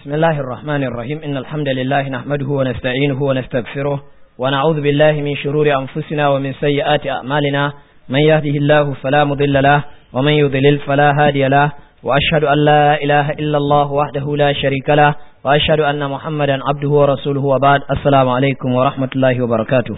بسم الله الرحمن الرحيم إن الحمد لله نحمده ونستعينه ونستغفره ونعوذ بالله من شرور أنفسنا ومن سيئات أعمالنا من يهده الله فلا مضل له ومن يضلل فلا هادي له وأشهد أن لا إله إلا الله وحده لا شريك له وأشهد أن محمدا عبده ورسوله وبعد السلام عليكم ورحمة الله وبركاته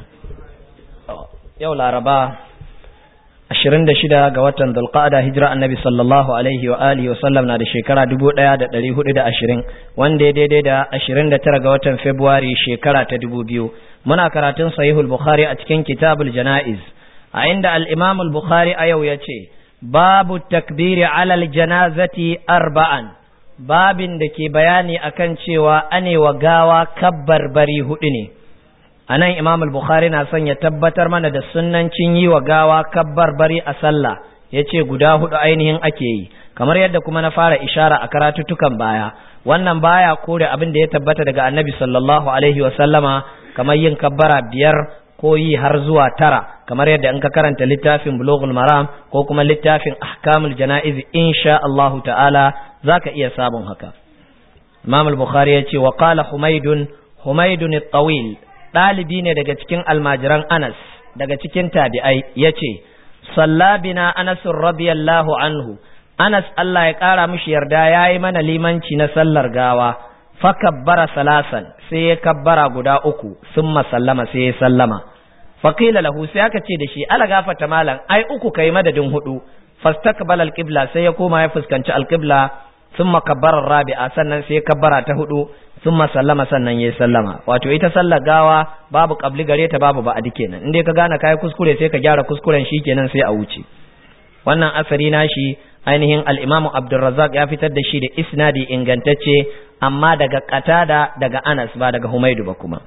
يوم الأربعاء ashirin da shida ga watan dulqa'ada hijira annabi sallallahu alaihi wa alihi wa sallam na da shekara dubu ɗaya da ɗari hudu da ashirin wanda ya daidai da ashirin da tara ga watan februari shekara ta dubu biyu muna karatun sahihul bukhari a cikin kitabul jana'iz a inda al-imam al-bukhari a yau ya ce babu takbiri alal janazati arba'an babin da ke bayani akan cewa anewa gawa kabbar bari hudu ne a nan imam al-bukhari na son ya tabbatar mana da sunnancin yi wa gawa kabbar bari a sallah ya ce guda hudu ainihin ake yi kamar yadda kuma na fara ishara a karatuttukan baya wannan baya kore abin da ya tabbata daga annabi sallallahu alaihi wa sallama kamar yin kabbara biyar ko yi har zuwa tara kamar yadda in ka karanta littafin bulughul maram ko kuma littafin ahkamul janaiz insha Allah ta'ala zaka iya sabon haka imam al-bukhari ya ce wa qala humaydun humaydun at-tawil ɗalibi ne daga cikin almajiran Anas daga cikin tabi'ai ya ce, Sallabina Anasun radiyallahu anhu, Anas Allah ya ƙara mishi yarda ya yi mana limanci na sallar gawa, fakabbara salasan sai ya kabbara guda uku sun masallama sai ya sallama. Fakila lahu sai aka ce da shi, ala gafata malam, ai uku kai madadin hudu, fastakbal alƙibla sai ya koma ya fuskanci alƙibla, sun makabbarar rabi'a sannan sai ya kabbara ta hudu, sun sallama sannan ya sallama wato ita sallar gawa babu kabli gare ta babu ba'adi kenan in dai ka gane kai kuskure sai ka gyara kuskuren shi kenan sai a wuce wannan asari nashi ainihin al-Imam Abdurrazzaq ya fitar da shi da isnadi ingantacce amma daga Qatada daga Anas ba daga Humaydu ba kuma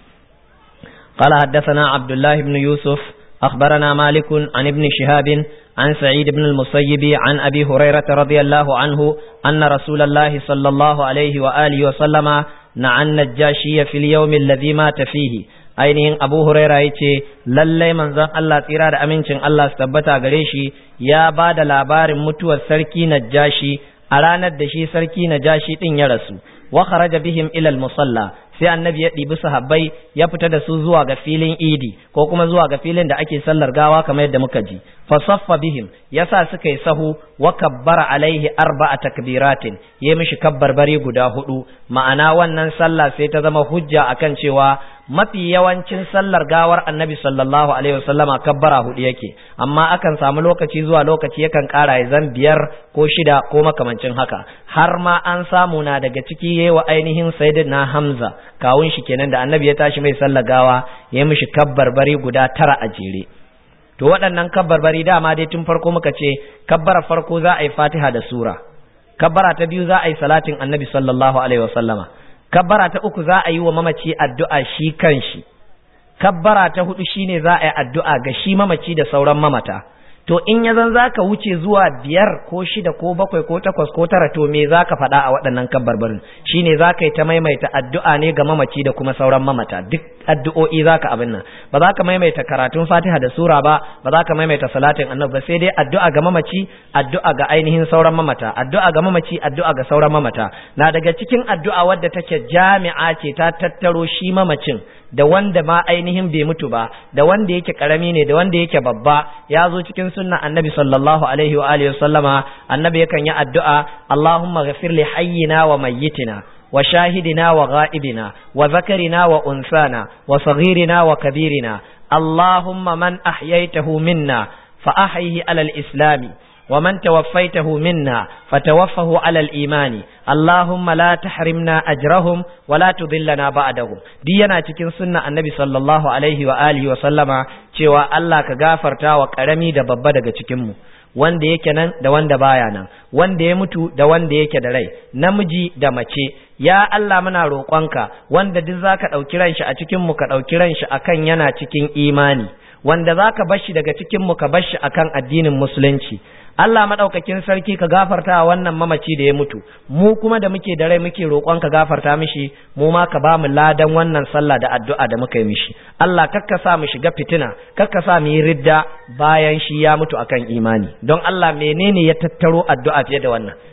قال حدثنا عبد الله بن يوسف أخبرنا مالك عن ابن شهاب عن سعيد بن المسيب عن أبي هريرة رضي الله عنه أن رسول الله صلى الله عليه وآله وسلم نعى النجاشي في اليوم الذي مات فيه ainihin abu huraira ya ce lallai manzon Allah tsira da amincin Allah su tabbata gare shi ya ba da labarin mutuwar sarki najashi a ranar da shi sarki najashi din ya rasu wa kharaja bihim ila al-musalla sai annabi ya ɗibi sahabbai ya fita da su zuwa ga filin idi ko kuma zuwa ga filin da ake sallar gawa kamar yadda muka ji fasaffa bihim yasa suka yi sahu wa kabbara alaihi arba'a takbiratin ya mishi kabbarbari guda hudu ma'ana wannan sallah sai ta zama hujja akan cewa mafi yawancin sallar gawar annabi sallallahu alaihi wasallama kabbara hudu yake amma akan samu lokaci zuwa lokaci yakan kara ya zan biyar ko shida ko makamancin haka har ma an samu na daga ciki yayi wa ainihin sayyidina hamza kawun shi kenan da annabi ya tashi mai sallar gawa ya mishi kabbarbari guda tara a jere to waɗannan kabbarbari dama dai tun farko muka ce kabbara farko za a yi fatiha da sura kabbara ta biyu za a yi salatin annabi sallallahu alaihi wasallama kabbara ta uku za a yi wa mamaci addu'a shi kanshi kabbara ta hudu shine za a yi addu'a ga shi mamaci da sauran mamata to in ya zan zaka wuce zuwa biyar ko shida ko bakwai ko takwas ko tara to me zaka faɗa a waɗannan kabbarbarin shine zaka yi ta maimaita addu'a ne ga mamaci da kuma sauran mamata duk addu'o'i zaka abin nan ba za ka maimaita karatun fatiha da sura ba ba za ka maimaita salatin annabi ba sai dai addu'a ga mamaci addu'a ga ainihin sauran mamata addu'a ga mamaci addu'a ga sauran mamata na daga cikin addu'a wadda take jami'a ce ta tattaro shi mamacin da wanda ma ainihin bai mutu ba da wanda yake karami ne da wanda yake babba ya zo cikin sunna annabi sallallahu alaihi wa alihi sallama annabi yakan yi addu'a Allahumma ghafir li hayyina wa mayyitina wa shahidina wa ghaibina wa zakarina wa unsana wa saghirina wa kabirina Allahumma man ahyaytahu minna fa ahyihi ala al-islami ومن توفيته منا فتوفه على الإيمان اللهم لا تحرمنا أجرهم ولا تضلنا بعدهم دي yana cikin sunna annabi sallallahu alaihi wa alihi wa sallama cewa Allah ka gafarta wa karami da babba daga cikin mu wanda yake nan da wanda baya nan wanda ya mutu da wanda yake da rai namiji da mace ya Allah muna roƙonka wanda duk zaka ɗauki ranshi a cikin mu ka ɗauki ranshi akan yana cikin imani wanda zaka bar shi daga cikin mu ka bar shi akan addinin musulunci Allah madaukakin sarki ka gafarta wannan mamaci da ya mutu mu kuma da muke da rai muke roƙon ka gafarta mishi mu ma ka ba mu ladan wannan sallah da addu'a da muka yi mishi Allah kakka sa mu shiga fitina kakka sa mu yi ridda bayan shi ya mutu akan imani don Allah menene ya tattaro addu'a fiye da wannan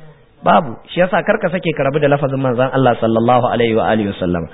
babu shi yasa karka sake ka rabu da lafazin manzon Allah sallallahu alaihi wa alihi wasallam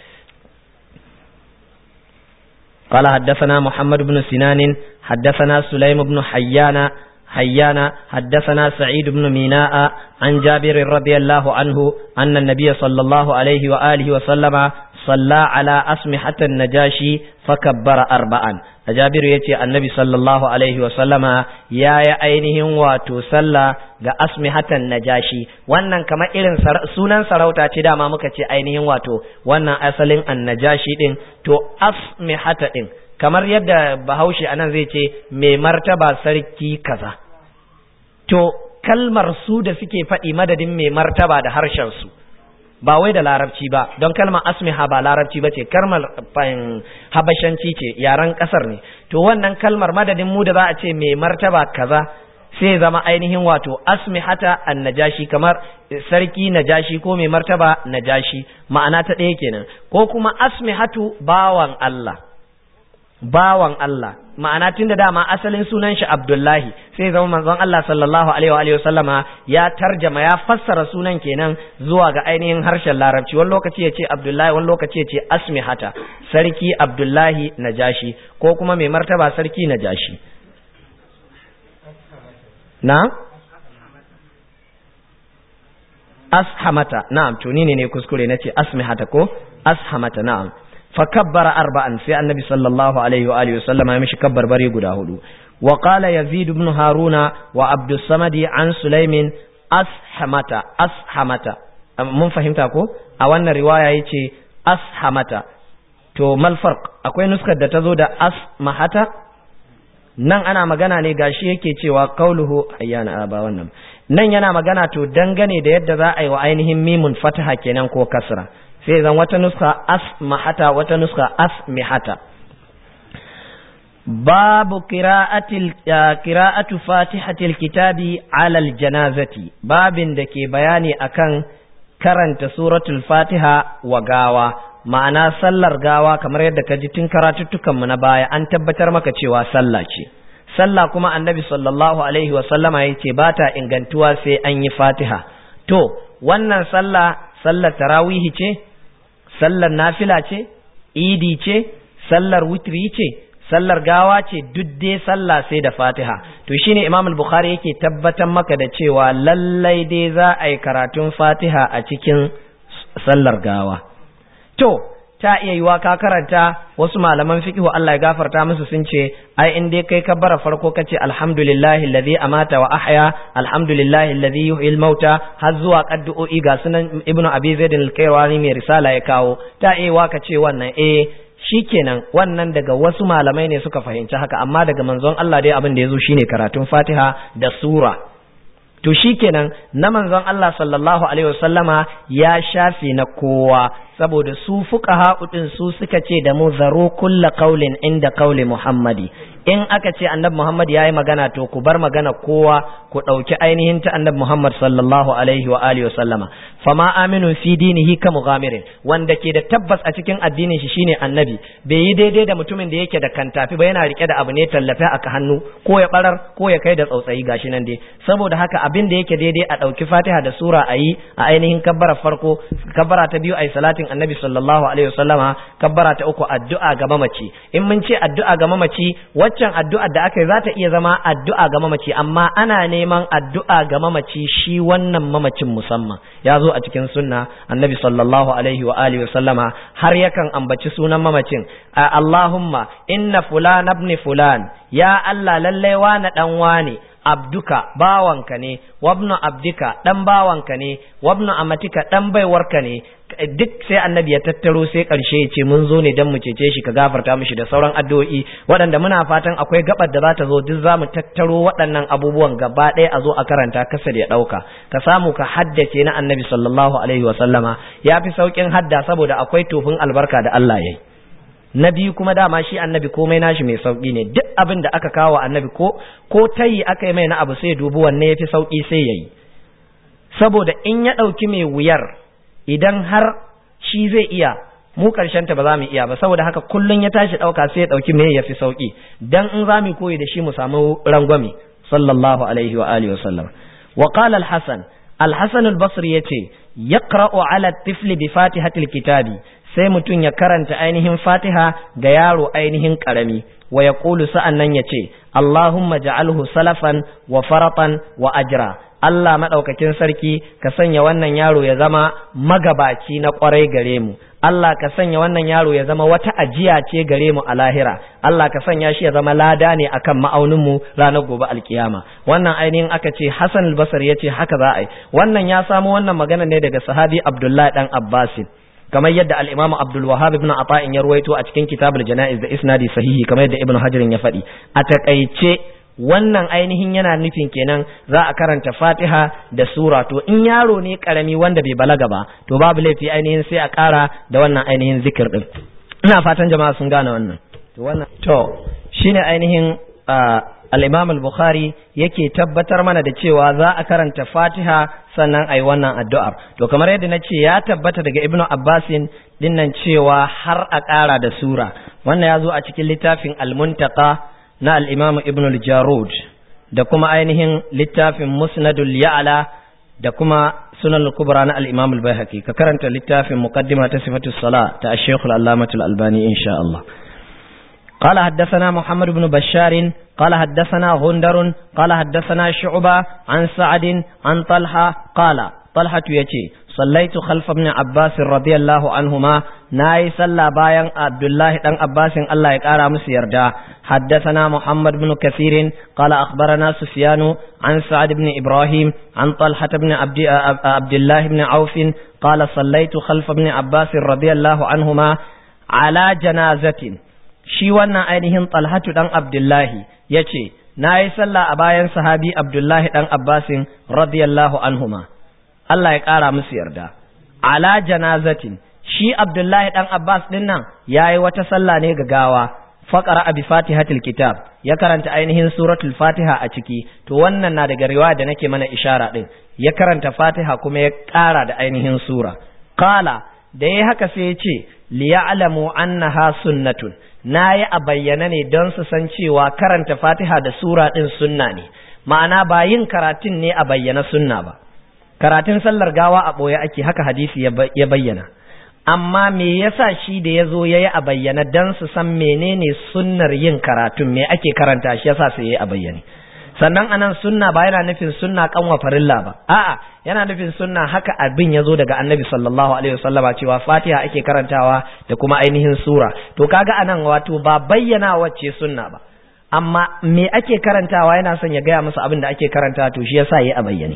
قال حدثنا محمد بن سنان حدثنا سليم بن حيان حيان حدثنا سعيد بن ميناء عن جابر رضي الله عنه أن النبي صلى الله عليه وآله وسلم صلى على أسمحة النجاشي فكبر أربعا جابر يتي النبي صلى الله عليه وسلم يا يا أينهم واتو صلى ga asmihatan najashi wannan kamar irin sunan sarauta ce dama muka ce ainihin wato wannan asalin annajashi din to asmihata din kamar yadda bahaushe anan zai ce mai martaba sarki kaza to kalmar su da suke faɗi madadin mai martaba da harshen su ba wai da larabci ba don kalmar asmiha ba larabci ba ce kalmar habashanci ce yaren kasar ne to wannan kalmar madadin mu da za a ce mai martaba kaza sai zama ainihin wato asmihata annajashi kamar sarki najashi ko mai martaba najashi ma'ana ta ɗaya kenan ko kuma asmihatu bawan Allah bawan Allah ma'ana tun da dama asalin sunan shi Abdullahi sai zama manzon Allah sallallahu alaihi wa sallama ya tarjama ya fassara sunan kenan zuwa ga ainihin harshen larabci wani lokaci ya ce Abdullahi wani lokaci ya ce asmihata sarki Abdullahi najashi ko kuma mai martaba sarki najashi na ashamata na'am to ni ne kuskure nace asmihata ko ashamata na'am fa kabbara arba'an sai annabi sallallahu alaihi wa alihi wasallam ya mishi kabbar bare guda hudu wa qala yazid ibn haruna wa abdus samadi an sulaimin ashamata ashamata mun fahimta ko a wannan riwaya yace ashamata to mal farq akwai nuskar da ta zo da asmahata nan ana magana ne gashi yake cewa qauluhu ayyana ba wannan nan yana magana to dangane da yadda za a yi wa ainihin mimun fataha kenan ko kasra sai zan wata nuska asmahata wata nuska asmihata babu qira'atil qira'atu fatihatil kitabi alal janazati babin da ke bayani akan karanta suratul fatiha wa gawa ma'ana sallar gawa kamar yadda ka ji tun karatuttukanmu na baya an tabbatar maka cewa sallah ce sallah kuma annabi sallallahu alaihi wa sallama ya ce ba ta ingantuwa sai an yi fatiha to wannan sallah sallar tarawihi ce sallar nafila ce idi ce sallar witri ce sallar gawa ce duk dai sallah sai da fatiha to shine imam al-bukhari yake tabbatar maka da cewa lallai dai za a yi karatun fatiha a cikin sallar gawa to ta iya yiwa ka karanta wasu malaman fiqhu Allah ya gafarta musu sun ce ai in dai kai kabbara farko kace alhamdulillahi alladhi amata wa ahya alhamdulillahi alladhi yuhyil mauta har zuwa qaddu'o'i ga sunan ibnu abi zaid al-kaywani mai risala ya kawo ta iya yiwa ka ce wannan eh shikenan wannan daga wasu malamai ne suka fahimci haka amma daga manzon Allah dai abin da yazo shine karatun Fatiha da sura to shikenan na manzon Allah sallallahu alaihi wasallama ya shafe na kowa saboda su fuqaha din su suka ce da mu zaro kulla qaulin inda qauli Muhammadi in aka ce annabi Muhammad yayi magana to ku bar magana kowa ku dauki ainihin ta annabi Muhammad sallallahu alaihi wa alihi wasallama fama aminu fi dinihi ka mughamirin wanda ke da tabbas a cikin addinin shi shine annabi bai yi daidai da mutumin da yake da kantafi ba yana rike da abu ne tallafe aka hannu ko ya barar ko ya kai da tsautsayi gashi nan dai saboda haka abin da yake daidai a dauki Fatiha da sura ayi a ainihin kabbara farko kabbara ta biyu ayi salatin annabi sallallahu alaihi wasallama kabbara ta uku addu'a ga mamaci in mun ce addu'a ga mamaci waccan addu'a da aka yi za ta iya zama addu'a ga mamaci amma ana neman addu'a ga mamaci shi wannan mamacin musamman ya zo a cikin sunna annabi sallallahu alaihi wa alihi wasallama har yakan ambaci sunan mamacin Allahumma inna fulan ibn fulan ya Allah lallai wani dan wane abduka bawanka ne wabnu abdika dan bawanka ne wabnu amatika dan baiwarka ne duk sai annabi ya tattaro sai karshe ya ce mun zo ne dan mu cece shi ka gafarta mishi da sauran addu'o'i waɗanda muna fatan akwai gabar da za ta zo duk za mu tattaro waɗannan abubuwan gaba ɗaya a zo a karanta kasar ya ɗauka ka samu ka haddace na annabi sallallahu alaihi wa sallama ya fi sauƙin hadda saboda akwai tofin albarka da Allah ya yi na biyu kuma dama shi annabi komai nashi mai sauki ne duk abin da aka kawo annabi ko ko tayi aka yi mai na abu sai dubu wanne ya fi sauki sai ya yi saboda in ya ɗauki mai wuyar idan har shi zai iya mu karshen ta ba za mu iya ba saboda haka kullun ya tashi ɗauka sai ya ɗauki me ya fi sauki dan in za mu koyi da shi mu samu rangwame sallallahu alaihi wa alihi wa sallam wa qala al-hasan al-hasan al-basri yace yaqra'u ala tifli bi fatihatil kitabi sai mutum ya karanta ainihin fatiha ga yaro ainihin karami wa ya ƙulu sa'an nan ya ce, Allahumma ja'alhu salafan wa faratan wa ajra. Allah maɗaukakin sarki ka sanya wannan yaro ya zama magabaci na ƙwarai gare mu. Allah ka sanya wannan yaro ya zama wata ajiya ce gare mu a lahira. Allah ka sanya shi ya zama lada ne akan ma'auninmu ranar gobe alkiyama. Wannan ainihin aka ce Hassan al-Basri ya ce haka za a yi. Wannan ya samo wannan magana ne daga sahabi Abdullahi dan Abbasin. kamar yadda al-Imam Abdul Wahhab ibn Ata'in ya ruwaito a cikin Kitabul Janaiz da isnadi sahihi kamar yadda Ibn Hajar ya faɗi a takaice wannan ainihin yana nufin kenan za a karanta Fatiha da sura to in yaro ne karami wanda bai balaga ba to babu laifi ainihin sai a ƙara da wannan ainihin zikir din ina fatan jama'a sun gane wannan to wannan to shine ainihin al-Imam al-Bukhari yake tabbatar mana da cewa za a karanta Fatiha sannan ayi wannan addu'ar to kamar yadda na ce ya tabbata daga Ibn Abbasin dinnan cewa har a ƙara da sura wannan ya zo a cikin littafin al-Muntaqa na al-Imam Ibn al-Jarud da kuma ainihin littafin Musnadul Ya'la da kuma Sunan al-Kubra na al-Imam al-Baihaqi ka karanta littafin Muqaddima ta Sifatus Salah ta Sheikh al-Allamah al-Albani insha Allah قال حدثنا محمد بن بشار قال حدثنا غندر قال حدثنا شعبة عن سعد عن طلحة قال طلحة يتي صليت خلف ابن عباس رضي الله عنهما ناي صلى باين عبد الله بن عباس الله يقرا مسيردا حدثنا محمد بن كثير قال اخبرنا سفيان عن سعد بن ابراهيم عن طلحة بن عبد, عبد الله بن عوف قال صليت خلف ابن عباس رضي الله عنهما على جنازة shi wannan ainihin talhatu dan abdullahi ya ce na yi sallah a bayan sahabi abdullahi dan abbasin radiyallahu anhuma Allah ya ƙara musu yarda ala janazatin shi abdullahi dan abbas din nan ya yi wata sallah ne ga gawa faƙara abi fatihatul kitab ya karanta ainihin suratul fatiha a ciki to wannan na daga riwaya da nake mana ishara din ya karanta fatiha kuma ya ƙara da ainihin sura qala da ya haka sai ya ce liya'lamu annaha sunnatun na yi a bayyana ne don su san cewa karanta fatiha da sura ɗin sunna ne ma'ana ba yin karatun ne a bayyana sunna ba karatun sallar gawa a ɓoye ake haka hadisi ya bayyana amma me yasa shi da ya zo ya yi a bayyana don su san menene sunnar yin karatun me ake karanta shi yasa sai ya yi a bayyane sannan anan sunna ba yana nufin sunna kanwa farilla ba a'a yana nufin sunna haka abin ya zo daga annabi sallallahu alaihi wasallama cewa fatiha ake karantawa da kuma ainihin sura to kaga anan wato ba bayyana wacce sunna ba amma me ake karantawa yana son ya gaya musu abin da ake karanta to shi yasa yi a bayyane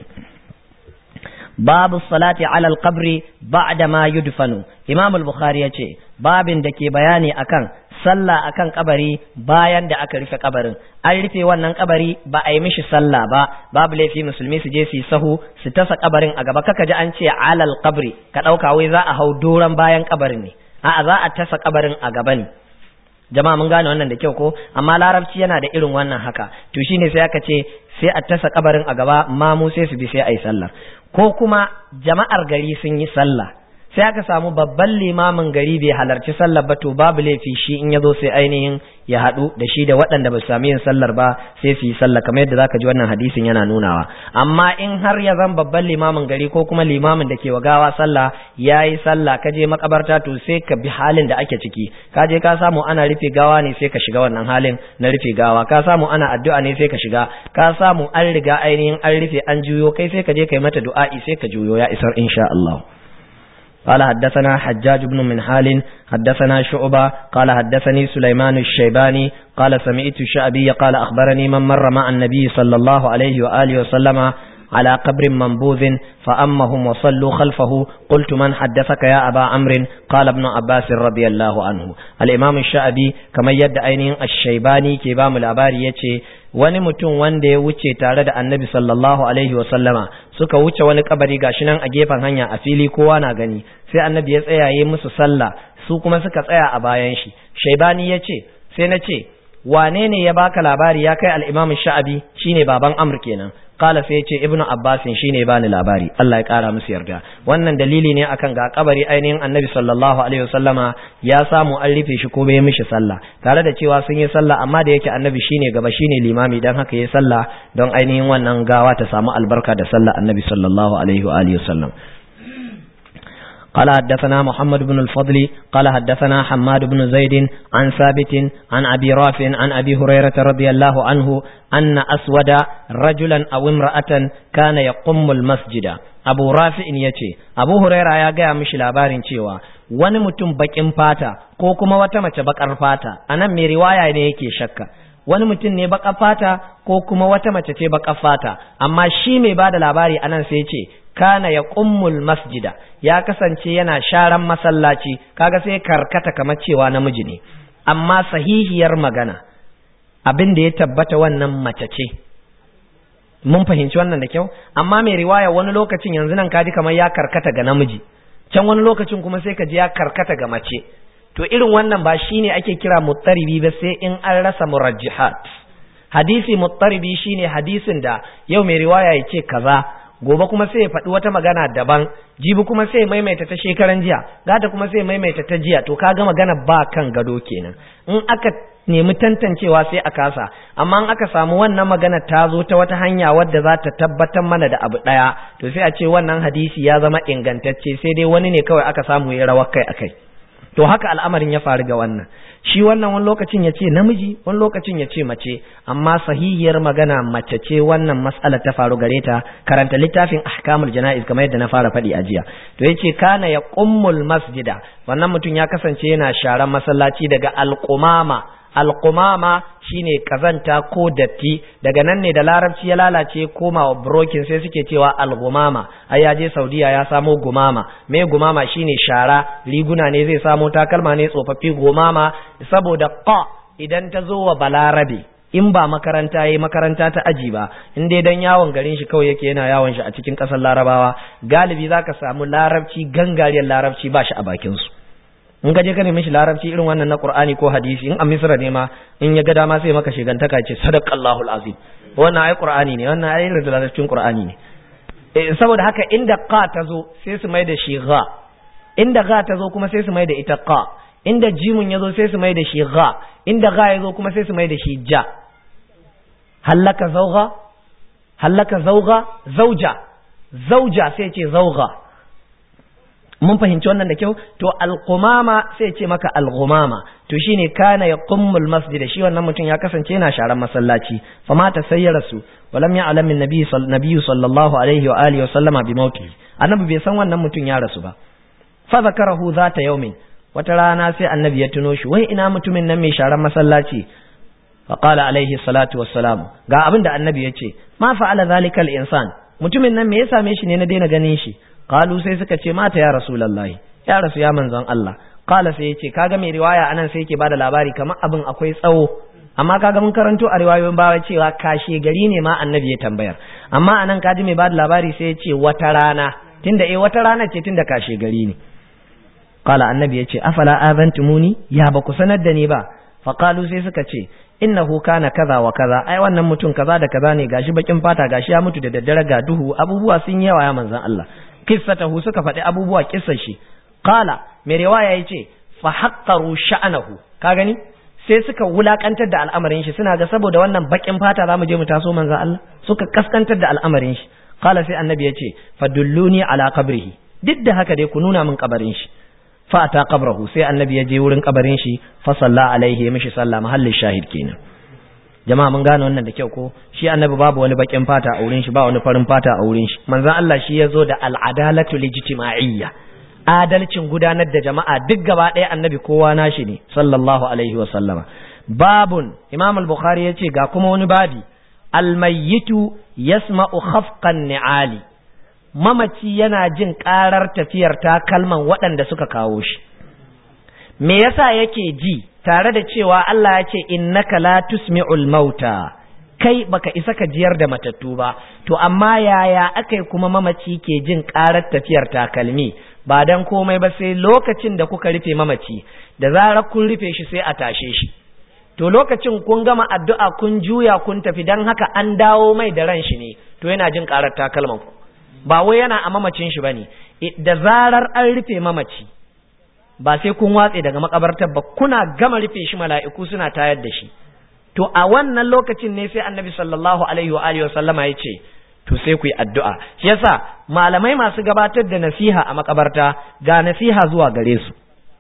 babu salati ala alqabri ba'da ma yudfanu imam al-bukhari yace babin da ke bayani akan sallah akan kabari bayan da aka rufe kabarin an rufe wannan kabari ba a yi mishi sallah ba babu laifi musulmi su je su yi sahu su tasa kabarin a gaba kaka ji an ce alal kabri ka dauka wai za a hau doran bayan kabarin ne a'a za a tasa kabarin a gaba ne jama'a mun gane wannan da kyau ko amma larabci yana da irin wannan haka to shine sai aka ce sai a tasa kabarin a gaba mamu sai su bi sai a yi sallah ko kuma jama'ar gari sun yi sallah sai aka samu babban limamin gari bai halarci sallar ba to babu laifi shi in ya zo sai ainihin ya haɗu da shi da waɗanda ba su sami yin sallar ba sai su yi sallah kamar yadda zaka ji wannan hadisin yana nunawa amma in har ya zan babban limamin gari ko kuma limamin da ke wa gawa sallah ya yi sallah ka je makabarta to sai ka bi halin da ake ciki ka je ka samu ana rufe gawa ne sai ka shiga wannan halin na rufe gawa ka samu ana addu'a ne sai ka shiga ka samu an riga ainihin an rufe an juyo kai sai ka je kai mata du'a'i sai ka juyo ya isar insha Allah قال حدثنا حجاج بن منحال حدثنا شعبة قال حدثني سليمان الشيباني قال سمعت الشعبي قال أخبرني من مر مع النبي صلى الله عليه وآله وسلم على قبر منبوذ فأمهم وصلوا خلفه قلت من حدثك يا أبا عمرو قال ابن عباس رضي الله عنه الإمام الشعبي كما يدعي الشيباني كبام الأباري يتي wani mutum wanda ya wuce tare da annabi sallallahu alaihi wasallama suka wuce wani kabari gashi nan a gefen hanya a fili kowa na gani sai annabi ya tsaya yi musu sallah su kuma suka tsaya a bayan shi shaibani ya ce sai na ce wane ne ya baka labari ya kai al-imam sha'abi shine baban amr kenan kala sai ce ibnu abbasin shine bani labari Allah ya kara musu yarda wannan dalili ne akan ga kabari ainihin annabi sallallahu alaihi wasallama ya samu an rufe shi ko bai mishi sallah tare da cewa sun yi sallah amma da yake annabi shine gaba shine limami dan haka yayi sallah don ainihin wannan gawa ta samu albarka da sallah annabi sallallahu alaihi wa alihi wasallam قال حدثنا محمد بن الفضل قال حدثنا حماد بن زيد عن ثابت عن أبي رافع عن أبي هريرة رضي الله عنه أن أسود رجلا أو امرأة كان يقم المسجد أبو رافع يتي أبو هريرة يا جاء مش لابارين cewa wani mutum bakin fata ko kuma wata mace bakar fata anan mai riwaya ne yake shakka wani mutum ne baka fata ko kuma wata mace ce baka fata amma shi mai bada labari anan sai ce kana ya kummul masjida ya kasance yana sharan masallaci kaga sai karkata kamar cewa namiji ne amma sahihiyar magana abin da ya tabbata wannan mace ce mun fahimci wannan da kyau amma mai riwaya wani lokacin yanzu nan kaji kamar ya karkata ga namiji can wani lokacin kuma sai ka ji ya karkata ga mace to irin wannan ba shine ake kira muttaribi ba sai in an rasa murajjihat hadisi muttaribi shine hadisin da yau mai riwaya ya ce kaza gobe kuma sai ya faɗi wata magana daban jibi kuma sai ya maimaita ta shekaran jiya gata kuma sai ya maimaita ta jiya to kaga magana ba kan gado kenan in aka nemi tantancewa sai a kasa amma in aka samu wannan magana ta zo ta wata hanya wadda za ta tabbatar mana da abu ɗaya to sai a ce wannan hadisi ya zama ingantacce sai dai wani ne kawai aka samu ya rawar kai akai to haka al'amarin ya faru ga wannan shi wannan wani lokacin ya ce namiji wani lokacin ya ce mace amma sahihiyar magana mace ce wannan mas'alar ta faru gare ta karanta littafin ahkamul jana'iz kamar yadda na fara faɗi a jiya to yace kana ya qummul masjida wannan mutum ya kasance yana sharan masallaci daga alqumama alqumama shine kazanta ko datti daga nan ne da larabci ya lalace koma wa brokin sai suke cewa algumama ai ya je saudiya ya samo gumama me gumama shine shara riguna ne zai samo takalma ne tsofaffi gumama saboda qa idan ta zo wa balarabe in ba makaranta yayi makaranta ta aji ba in dai dan yawon garin shi kawai yake yana yawon shi a cikin kasar larabawa galibi zaka samu larabci gangariyar larabci ba shi a bakin su in ka je ka nemi shi larabci irin wannan na Qur'ani ko hadisi in a Misra ne ma in ya ga dama sai maka shigantaka ce sadaqallahu alazim wannan ai Qur'ani ne wannan ai da larabcin Qur'ani ne eh saboda haka inda qa ta zo sai su mai da shi gha inda gha ta zo kuma sai su mai da ita qa inda jimun ya zo sai su mai da shi gha inda gha ya zo kuma sai su mai da shi ja hallaka zawga hallaka zawga zauja zauja sai ce zawga mun fahimci wannan da kyau to alqumama sai ce maka alghumama to shine kana yaqummul masjid shi wannan mutum ya kasance yana sharan masallaci fama ta sayyara su walam ya'lam min nabiy sallallahu alaihi wa alihi wa sallama bi mauti annabi bai san wannan mutum ya rasu ba fa zakarahu zata yaumin wata rana sai annabi ya tuno shi wai ina mutumin nan mai sharan masallaci fa qala alaihi salatu wassalam ga abin da annabi ya ce ma fa'ala zalika al-insan mutumin nan me ya same shi ne na daina ganin shi qalu sai suka ce mata ya rasulullahi ya rasu ya manzon Allah qala sai yace kaga mai riwaya anan sai yake bada labari kamar abin akwai tsawo amma kaga mun karanto a riwayoyin bawa cewa kashe gari ne ma annabi ya tambayar amma anan kaji mai bada labari sai yace wata rana tunda eh wata rana ce tunda kashe gari ne qala annabi yace afala azantumuni ya ba ku sanar da ni ba fa qalu sai suka ce innahu kana kaza wa kaza ai wannan mutum kaza da kaza ne gashi bakin fata gashi ya mutu da daddare ga duhu abubuwa sun yawa ya manzon Allah kissatahu suka faɗi abubuwa kissar shi qala mai riwaya yace fa haqqaru sha'nahu ka gani sai suka wulakantar da al'amarin shi suna ga saboda wannan bakin fata zamu je mu taso manzon Allah suka kaskantar da al'amarin shi qala sai annabi yace fadulluni ala qabrihi duk da haka dai ku nuna min kabarin shi fa ata qabrahu sai annabi ya je wurin kabarin shi fa salla alaihi mishi sallah mahallin shahid kenan jama'a mun gane wannan da kyau ko shi annabi babu wani bakin fata a wurin shi ba wani farin fata a wurin shi manzon Allah shi ya zo da al'adalatu lijtima'iyya adalcin gudanar da jama'a duk gaba ɗaya annabi kowa nashi ne sallallahu alaihi wa sallama babun imam al-bukhari yace ga kuma wani babi almayyitu yasma'u khafqan ni'ali mamaci yana jin karar tafiyar takalman waɗanda suka kawo shi me yasa yake ji tare da cewa Allah ya ce innaka la tusmi'ul mauta kai baka isa ka jiyar da matattu ba to amma yaya akai kuma mamaci ke jin karar tafiyar takalmi ba dan komai ba sai lokacin da kuka rufe mamaci da zarar kun rufe shi sai a tashe shi to lokacin kun gama addu'a kun juya kun tafi don haka an dawo mai da ran shi ne to yana jin karar takalman ku ba wai yana a mamacin shi bane da zarar an rufe mamaci ba sai kun watse daga makabartar ba kuna gama rufe shi mala'iku suna tayar da shi to a wannan lokacin ne sai annabi sallallahu alaihi wa alihi sallama ya ce to sai ku yi addu'a shi yasa malamai masu gabatar da nasiha a makabarta ga nasiha zuwa gare su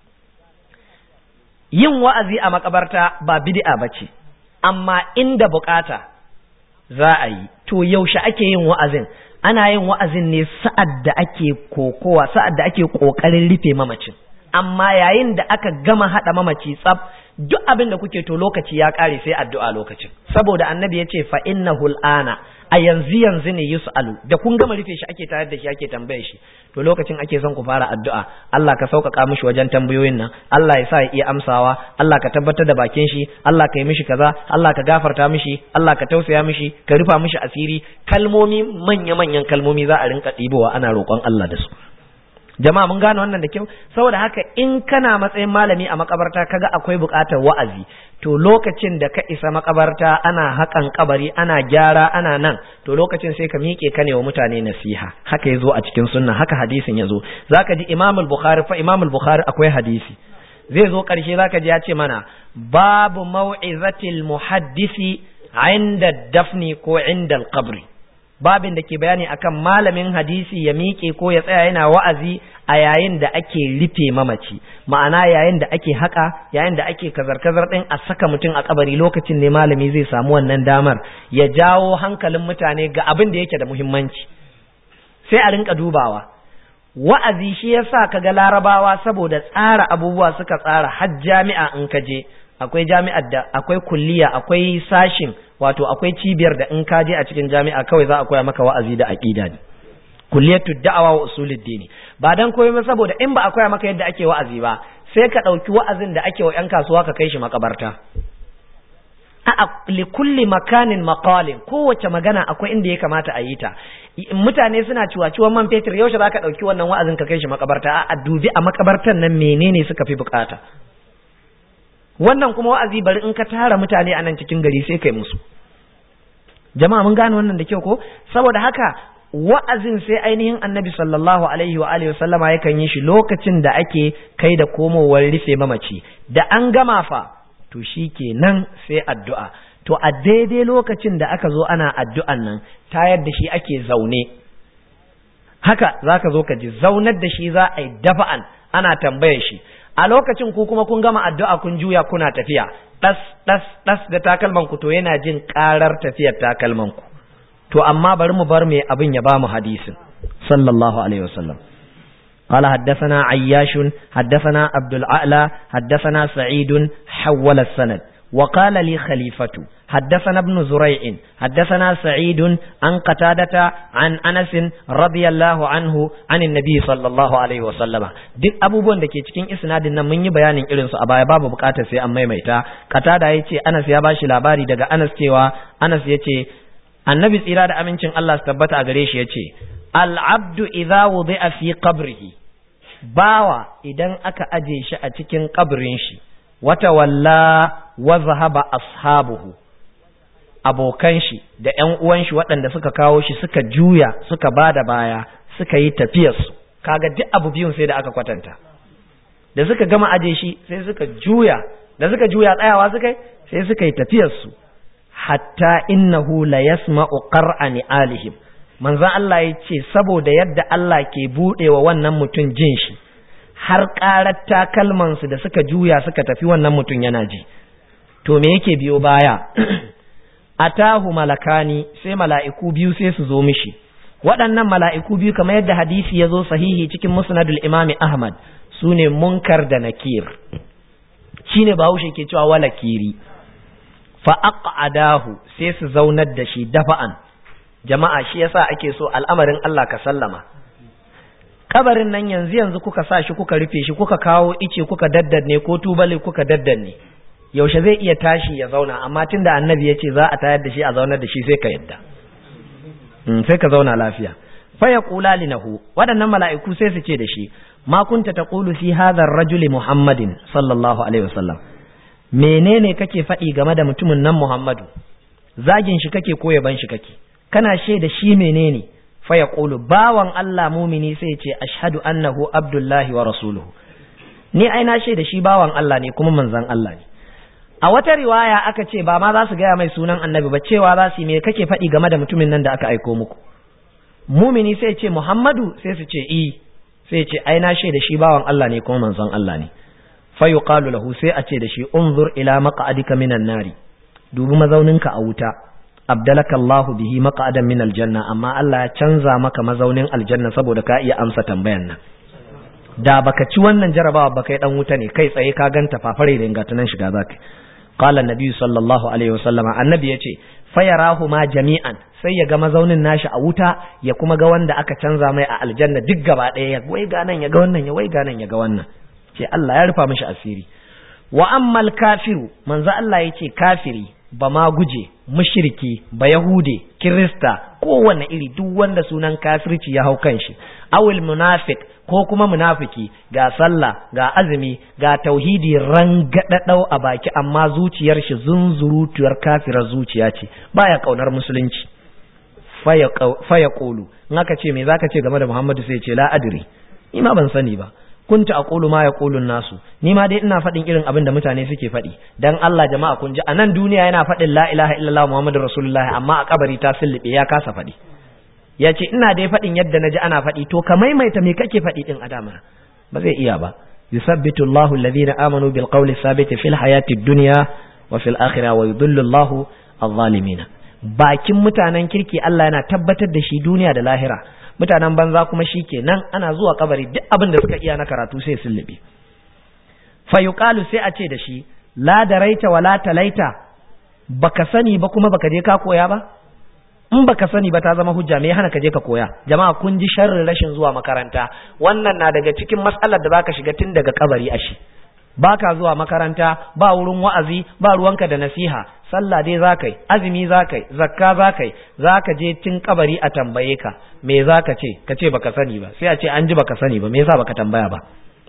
yin wa'azi a makabarta ba bid'a bace amma inda bukata za a yi to yaushe ake yin wa'azin ana yin wa'azin ne sa'ad da ake kokowa sa'ad da ake kokarin rufe mamacin amma yayin da aka gama hada mamaci tsaf duk abin da kuke to lokaci ya kare sai addu'a lokacin saboda annabi ya ce fa innahu al'ana a yanzu yanzu ne yus'alu da kun gama rufe shi ake tare da shi ake tambaye shi to lokacin ake son ku fara addu'a Allah ka sauƙaƙa mishi wajen tambayoyin nan Allah ya sa ya iya amsawa Allah ka tabbatar da bakin shi Allah ka yi mishi kaza Allah ka gafarta mishi Allah ka tausaya mishi ka rufa mishi asiri kalmomi manya manyan kalmomi za a rinka ɗibowa ana roƙon Allah da su jama'a mun gane wannan da kyau saboda haka in kana matsayin malami a makabarta kaga akwai buƙatar wa'azi to lokacin da ka isa makabarta ana haƙan kabari ana gyara ana nan to lokacin sai ka miƙe ka ne wa mutane nasiha haka yazo a cikin sunna haka hadisin yazo zaka ji Imam al-Bukhari fa Imam al-Bukhari akwai hadisi zai zo ƙarshe zaka ji ya ce mana babu mau'izatil muhaddisi inda dafni ko inda al-qabri babin da ke bayani akan malamin hadisi ya miƙe ko ya tsaya yana wa'azi a yayin da ake rufe mamaci ma'ana yayin da ake haka yayin da ake kazar-kazar ɗin a saka mutum a kabari lokacin ne malami zai samu wannan damar ya jawo hankalin mutane ga abin da yake da muhimmanci sai a rinka dubawa wa'azi shi yasa kaga larabawa saboda tsara abubuwa suka tsara har jami'a in ka je akwai jami'ar da akwai kulliya akwai sashin wato akwai cibiyar da in ka je a cikin jami'a kawai za a koya maka wa'azi da aqida ne kulliyatu da'awa wa usuluddin ba dan koyi ba saboda in ba a koya maka yadda ake wa'azi ba sai ka dauki wa'azin da ake wa yan kasuwa ka kai shi makabarta a li kulli makanin maqalin kowace magana akwai inda ya kamata a yi ta mutane suna ciwaciwan man fetur yaushe zaka dauki wannan wa'azin ka kai shi makabarta a dubi a makabartan nan menene suka fi bukata wannan kuma wa'azi bari in ka tara mutane a nan cikin gari sai kai musu jama'a mun gane wannan da kyau ko saboda haka wa'azin sai ainihin annabi sallallahu alaihi wa alihi wasallama yakan yi shi lokacin da ake kai da komowar rufe mamaci da an gama fa to shi kenan sai addu'a to a daidai lokacin da aka zo ana addu'an nan tayar da shi ake zaune haka zaka zo ka ji zaunar da shi za a yi dafa'an ana tambayar shi a lokacin ku kuma kun gama addu'a kun juya kuna tafiya ɗas ɗas ɗas da takalman ku to yana jin ƙarar tafiyar takalman ku to amma bari mu bar me abin ya bamu hadisin sallallahu alaihi wasallam قال حدثنا عياش حدثنا عبد الأعلى حدثنا سعيد حول السند وقال لي خليفة حدثنا ابن زريع حدثنا سعيد عن قتادة عن أنس رضي الله عنه عن النبي صلى الله عليه وسلم duk abubuwan da ke cikin isnadin nan mun yi bayanin irin su a baya babu bukatar sai an maimaita qatada yace Anas ya bashi labari daga Anas cewa Anas yace annabi tsira da amincin Allah su tabbata a gare shi yace al-abdu idza wudi'a fi qabrihi bawa idan aka aje shi a cikin kabrin shi wata walla wa zahaba ashabuhu abokan shi da ƴan uwan shi waɗanda suka kawo shi suka juya suka bada baya suka yi tafiyar su kaga duk abu biyun sai da aka kwatanta da suka gama aje shi sai suka juya da suka juya tsayawa suka yi sai suka yi tafiyar su hatta innahu la yasma'u qar'ani alihim manzon Allah ya ce saboda yadda Allah ke buɗewa wannan mutum jin shi har ƙarar takalmansu da suka juya suka tafi wannan mutum yana ji to me yake biyo baya atahu malakani sai mala'iku biyu sai su zo mishi waɗannan mala'iku biyu kamar yadda hadisi ya zo sahihi cikin musnadul imami ahmad su ne munkar da nakir shine bahaushe ke cewa wala kiri fa aqadahu sai su zaunar da shi dafa'an jama'a shi yasa ake so al'amarin Allah ka sallama kabarin nan yanzu yanzu kuka sa shi kuka rufe shi kuka kawo ice kuka daddanne ko tubali kuka daddanne yaushe zai iya tashi ya zauna amma tunda annabi ya ce za a tayar da shi a zaunar da shi sai ka yadda sai ka zauna lafiya fa yaqula linahu waɗannan mala'iku sai su ce da shi ma kunta taqulu fi hadha ar-rajuli muhammadin sallallahu alaihi wasallam menene kake faɗi game da mutumin nan Muhammadu zagin shi kake ko yaban shi kake kana shaida shi menene fa yaqulu bawan Allah mumini sai ya ce ashhadu annahu abdullahi wa rasuluhu ni ai na shaida shi bawan Allah ne kuma manzon Allah ne a wata riwaya aka ce ba ma za su gaya mai sunan annabi ba cewa za su yi me kake faɗi game da mutumin nan da aka aiko muku mumini sai ce Muhammadu sai su ce i sai ce ai na shaida shi bawan Allah ne kuma manzon Allah ne fa yuqalu lahu sai a ce da shi unzur ila maq'adika minan nari dubi mazauninka a wuta abdalaka Allahu bihi maq'adan min aljanna amma Allah ya canza maka mazaunin aljanna saboda ka iya amsa tambayan nan da baka ci wannan jarabawa baka yi dan wuta ne kai tsaye ka ganta fafare da ingatunan shiga zaka qala annabi sallallahu alaihi wasallama annabi yace fayarahu ma jami'an sai ya ga mazaunin nashi a wuta ya kuma ga wanda aka canza mai a aljanna duk gaba ɗaya ya waiga nan ya ga wannan ya waiga nan ya ga wannan ce Allah ya rufa mishi asiri wa ammal kafiru manzo Allah yace kafiri ba ma guje mushriki ba yahude kirista kowanne iri duk wanda sunan kafirci ya hau kanshi awil munafiq ko kuma munafiki ga sallah ga azumi ga tauhidi rangadadau a baki amma zuciyar shi zunzurutuyar kafirar zuciya ce baya kaunar musulunci faya kolu in aka ce me zaka ce game da Muhammadu sai ce la adri ni ma ban sani ba kunta aqulu ma yaqulu nasu ni ma dai ina faɗin irin abin da mutane suke faɗi dan Allah jama'a kun ji a nan duniya yana faɗin la ilaha illallah muhammadur rasulullahi amma a kabari ta sulube ya kasa faɗi ya ce ina dai faɗin yadda na ji ana faɗi to ka maimaita me kake faɗi din adama ba zai iya ba yusabbitu Allahu alladhina amanu bil qawli sabiti fil hayati dunya wa fil akhirah wa yudhillu Allahu adh-dhalimin bakin mutanen kirki Allah yana tabbatar da shi duniya da lahira mutanen banza kuma shi kenan ana zuwa kabari duk abin da suka iya na karatu sai sun libe fa yuqalu sai a ce da shi la daraita wala talaita baka sani ba kuma baka je ka koya ba in baka sani ba ta zama hujja me hana ka je ka koya jama'a kun ji sharrin rashin zuwa makaranta wannan na daga cikin matsalar da zaka shiga tun daga kabari ashi baka zuwa makaranta ba wurin wa'azi ba ruwanka da nasiha sallah dai zakai azumi zakai zakka zakai zaka je tun kabari a tambaye ka me zaka ce ka ce baka sani ba sai a ce an ji baka sani ba me yasa baka tambaya ba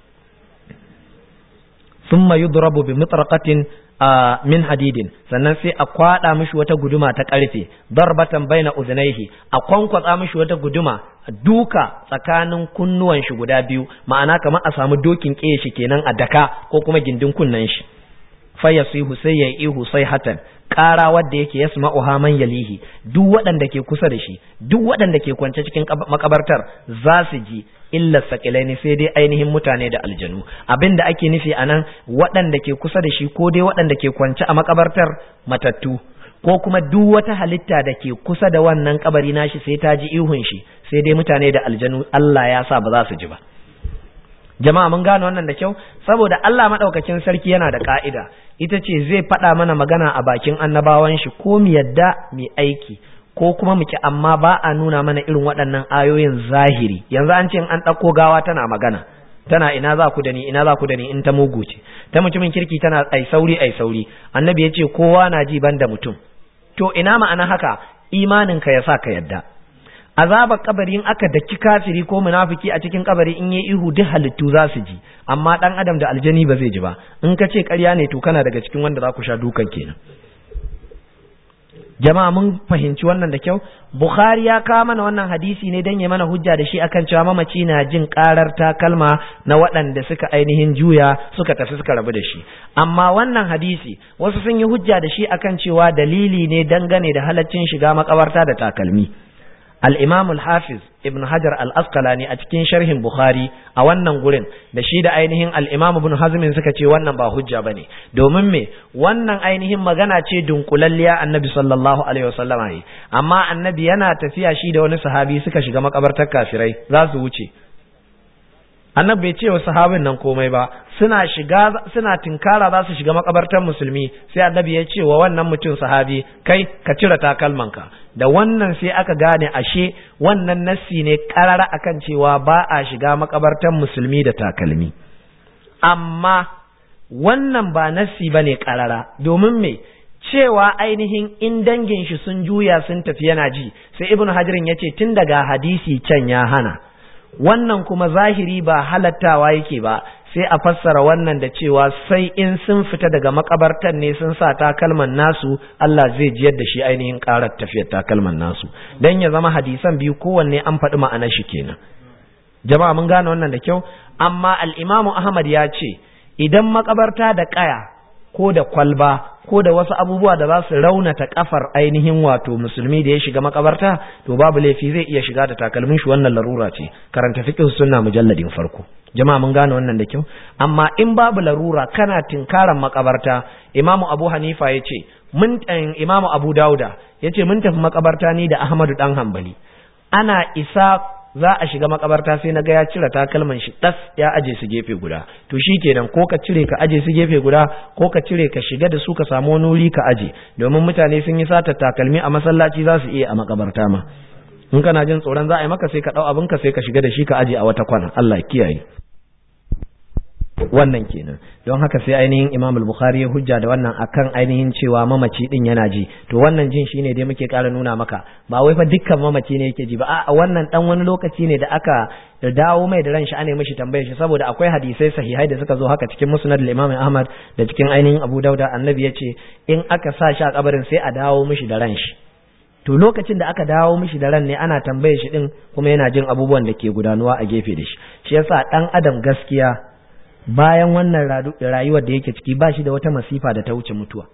thumma yudrabu bi mitraqatin min hadidin sannan sai a kwada mishi wata guduma ta karfe darbatan baina udhnaihi a kwankwatsa mishi wata guduma duka tsakanin kunnuwan shi guda biyu ma'ana kamar a samu dokin kiye shi kenan a daka ko kuma gindin kunnan shi fa yasihu sai ya ihu sai hatan ƙara wadda yake yasma'uha man yalihi duk waɗanda ke kusa da shi duk waɗanda ke kwance cikin makabartar za su ji illa sakilaini sai dai ainihin mutane da aljanu abin da ake nufi a nan waɗanda ke kusa da shi ko dai waɗanda ke kwance a makabartar matattu ko kuma duk wata halitta da ke kusa da wannan kabari nashi sai ta ji ihun shi sai dai mutane da aljanu Allah ya sa ba za su ji ba jama'a mun gane wannan da kyau saboda Allah madaukakin sarki yana da ka'ida ita ce zai faɗa mana magana a bakin annabawan shi ko mu yadda mu aiki ko kuma muke amma ba a nuna mana irin waɗannan ayoyin zahiri yanzu an ce an ɗauko gawa tana magana tana ina za ku da ni ina za ku da ni in ta mugu ce ta mutumin kirki tana ai sauri ai sauri annabi ya ce kowa na ji ban da mutum to ina ma'ana haka imanin ka yasa ka yadda azabar kabari in aka daki kafiri ko munafiki a cikin kabari in yi ihu duk halittu za su ji amma dan adam da aljani ba zai ji ba in ka ce ƙarya ne to kana daga cikin wanda za ku sha dukan kenan jama'a mun fahimci wannan da kyau bukhari ya kawo mana wannan hadisi ne dan ya mana hujja da shi akan cewa mamaci na jin karar takalma na waɗanda suka ainihin juya suka tafi suka rabu da shi amma wannan hadisi wasu sun yi hujja da shi akan cewa dalili ne dangane da halaccin shiga makabarta da takalmi al-imam al-hafiz ibn hajar al-asqalani a cikin sharhin bukhari a wannan gurin da shi da ainihin al-imam ibn hazmin suka ce wannan ba hujja bane domin me wannan ainihin magana ce dunkulalliya annabi sallallahu alaihi wasallam yi amma annabi yana tafiya shi da wani sahabi suka shiga makabartar kafirai za su wuce annabi bai ce wa sahabin nan komai ba suna shiga suna tinkara za su shiga makabartar musulmi sai annabi ya ce wa wannan mutum sahabi kai ka cire takalmanka da wannan sai aka gane ashe wannan nassi ne karara akan cewa ba a shiga makabartar musulmi da takalmi amma wannan ba nassi bane karara domin me cewa ainihin in dangin shi sun juya sun tafi yana ji sai ibnu hajirin ya ce tun daga hadisi can ya hana wannan kuma zahiri ba halattawa yake ba sai a fassara wannan da cewa sai in sun fita daga makabartan ne sun sa takalman nasu Allah zai jiyar da shi ainihin karar tafiyar takalman nasu dan ya zama hadisan biyu kowanne an faɗi ma'anar shi kenan jama'a mun gane wannan da kyau amma al-Imam Ahmad ya ce idan makabarta da kaya ko da kwalba ko da wasu abubuwa da za su raunata kafar ainihin wato musulmi da ya shiga makabarta to babu laifi zai iya shiga da takalmin shi wannan larura ce karanta fiqh sunna mujalladin farko jama'a mun gane wannan da kyau amma in babu larura kana tinkaran makabarta imamu abu hanifa ya ce mun imamu abu dauda ya ce mun tafi makabarta ni da ahmadu dan hambali ana isa za a shiga makabarta sai na ga ya cire takalman shi das ya aje su gefe guda to shi kenan ko ka cire ka aje su gefe guda ko ka cire ka shiga da su ka samu wani wuri ka aje domin mutane sun yi sata takalmi a masallaci za su iya a makabarta ma in kana jin tsoron za a yi maka sai ka dau abin ka sai ka shiga da shi ka aje a wata kwana Allah kiyaye wannan kenan don haka sai ainihin Imam al-Bukhari ya hujja da wannan akan ainihin cewa mamaci din yana ji to wannan jin shine dai muke ƙara nuna maka ba wai fa dukkan mamaci ne yake ji ba a wannan dan wani lokaci ne da aka da dawo mai da ran shi ane mishi tambayar shi saboda akwai hadisai sahihai da suka zo haka cikin musnad al-Imam Ahmad da cikin ainihin Abu Dauda annabi ya ce in aka sa shi a kabarin sai a dawo mishi da ran shi to lokacin da aka dawo mishi da ran ne ana tambaye shi din kuma yana jin abubuwan da ke gudanuwa a gefe da shi shi yasa dan adam gaskiya bayan wannan rayuwar da yake ciki ba shi da wata masifa da ta wuce mutuwa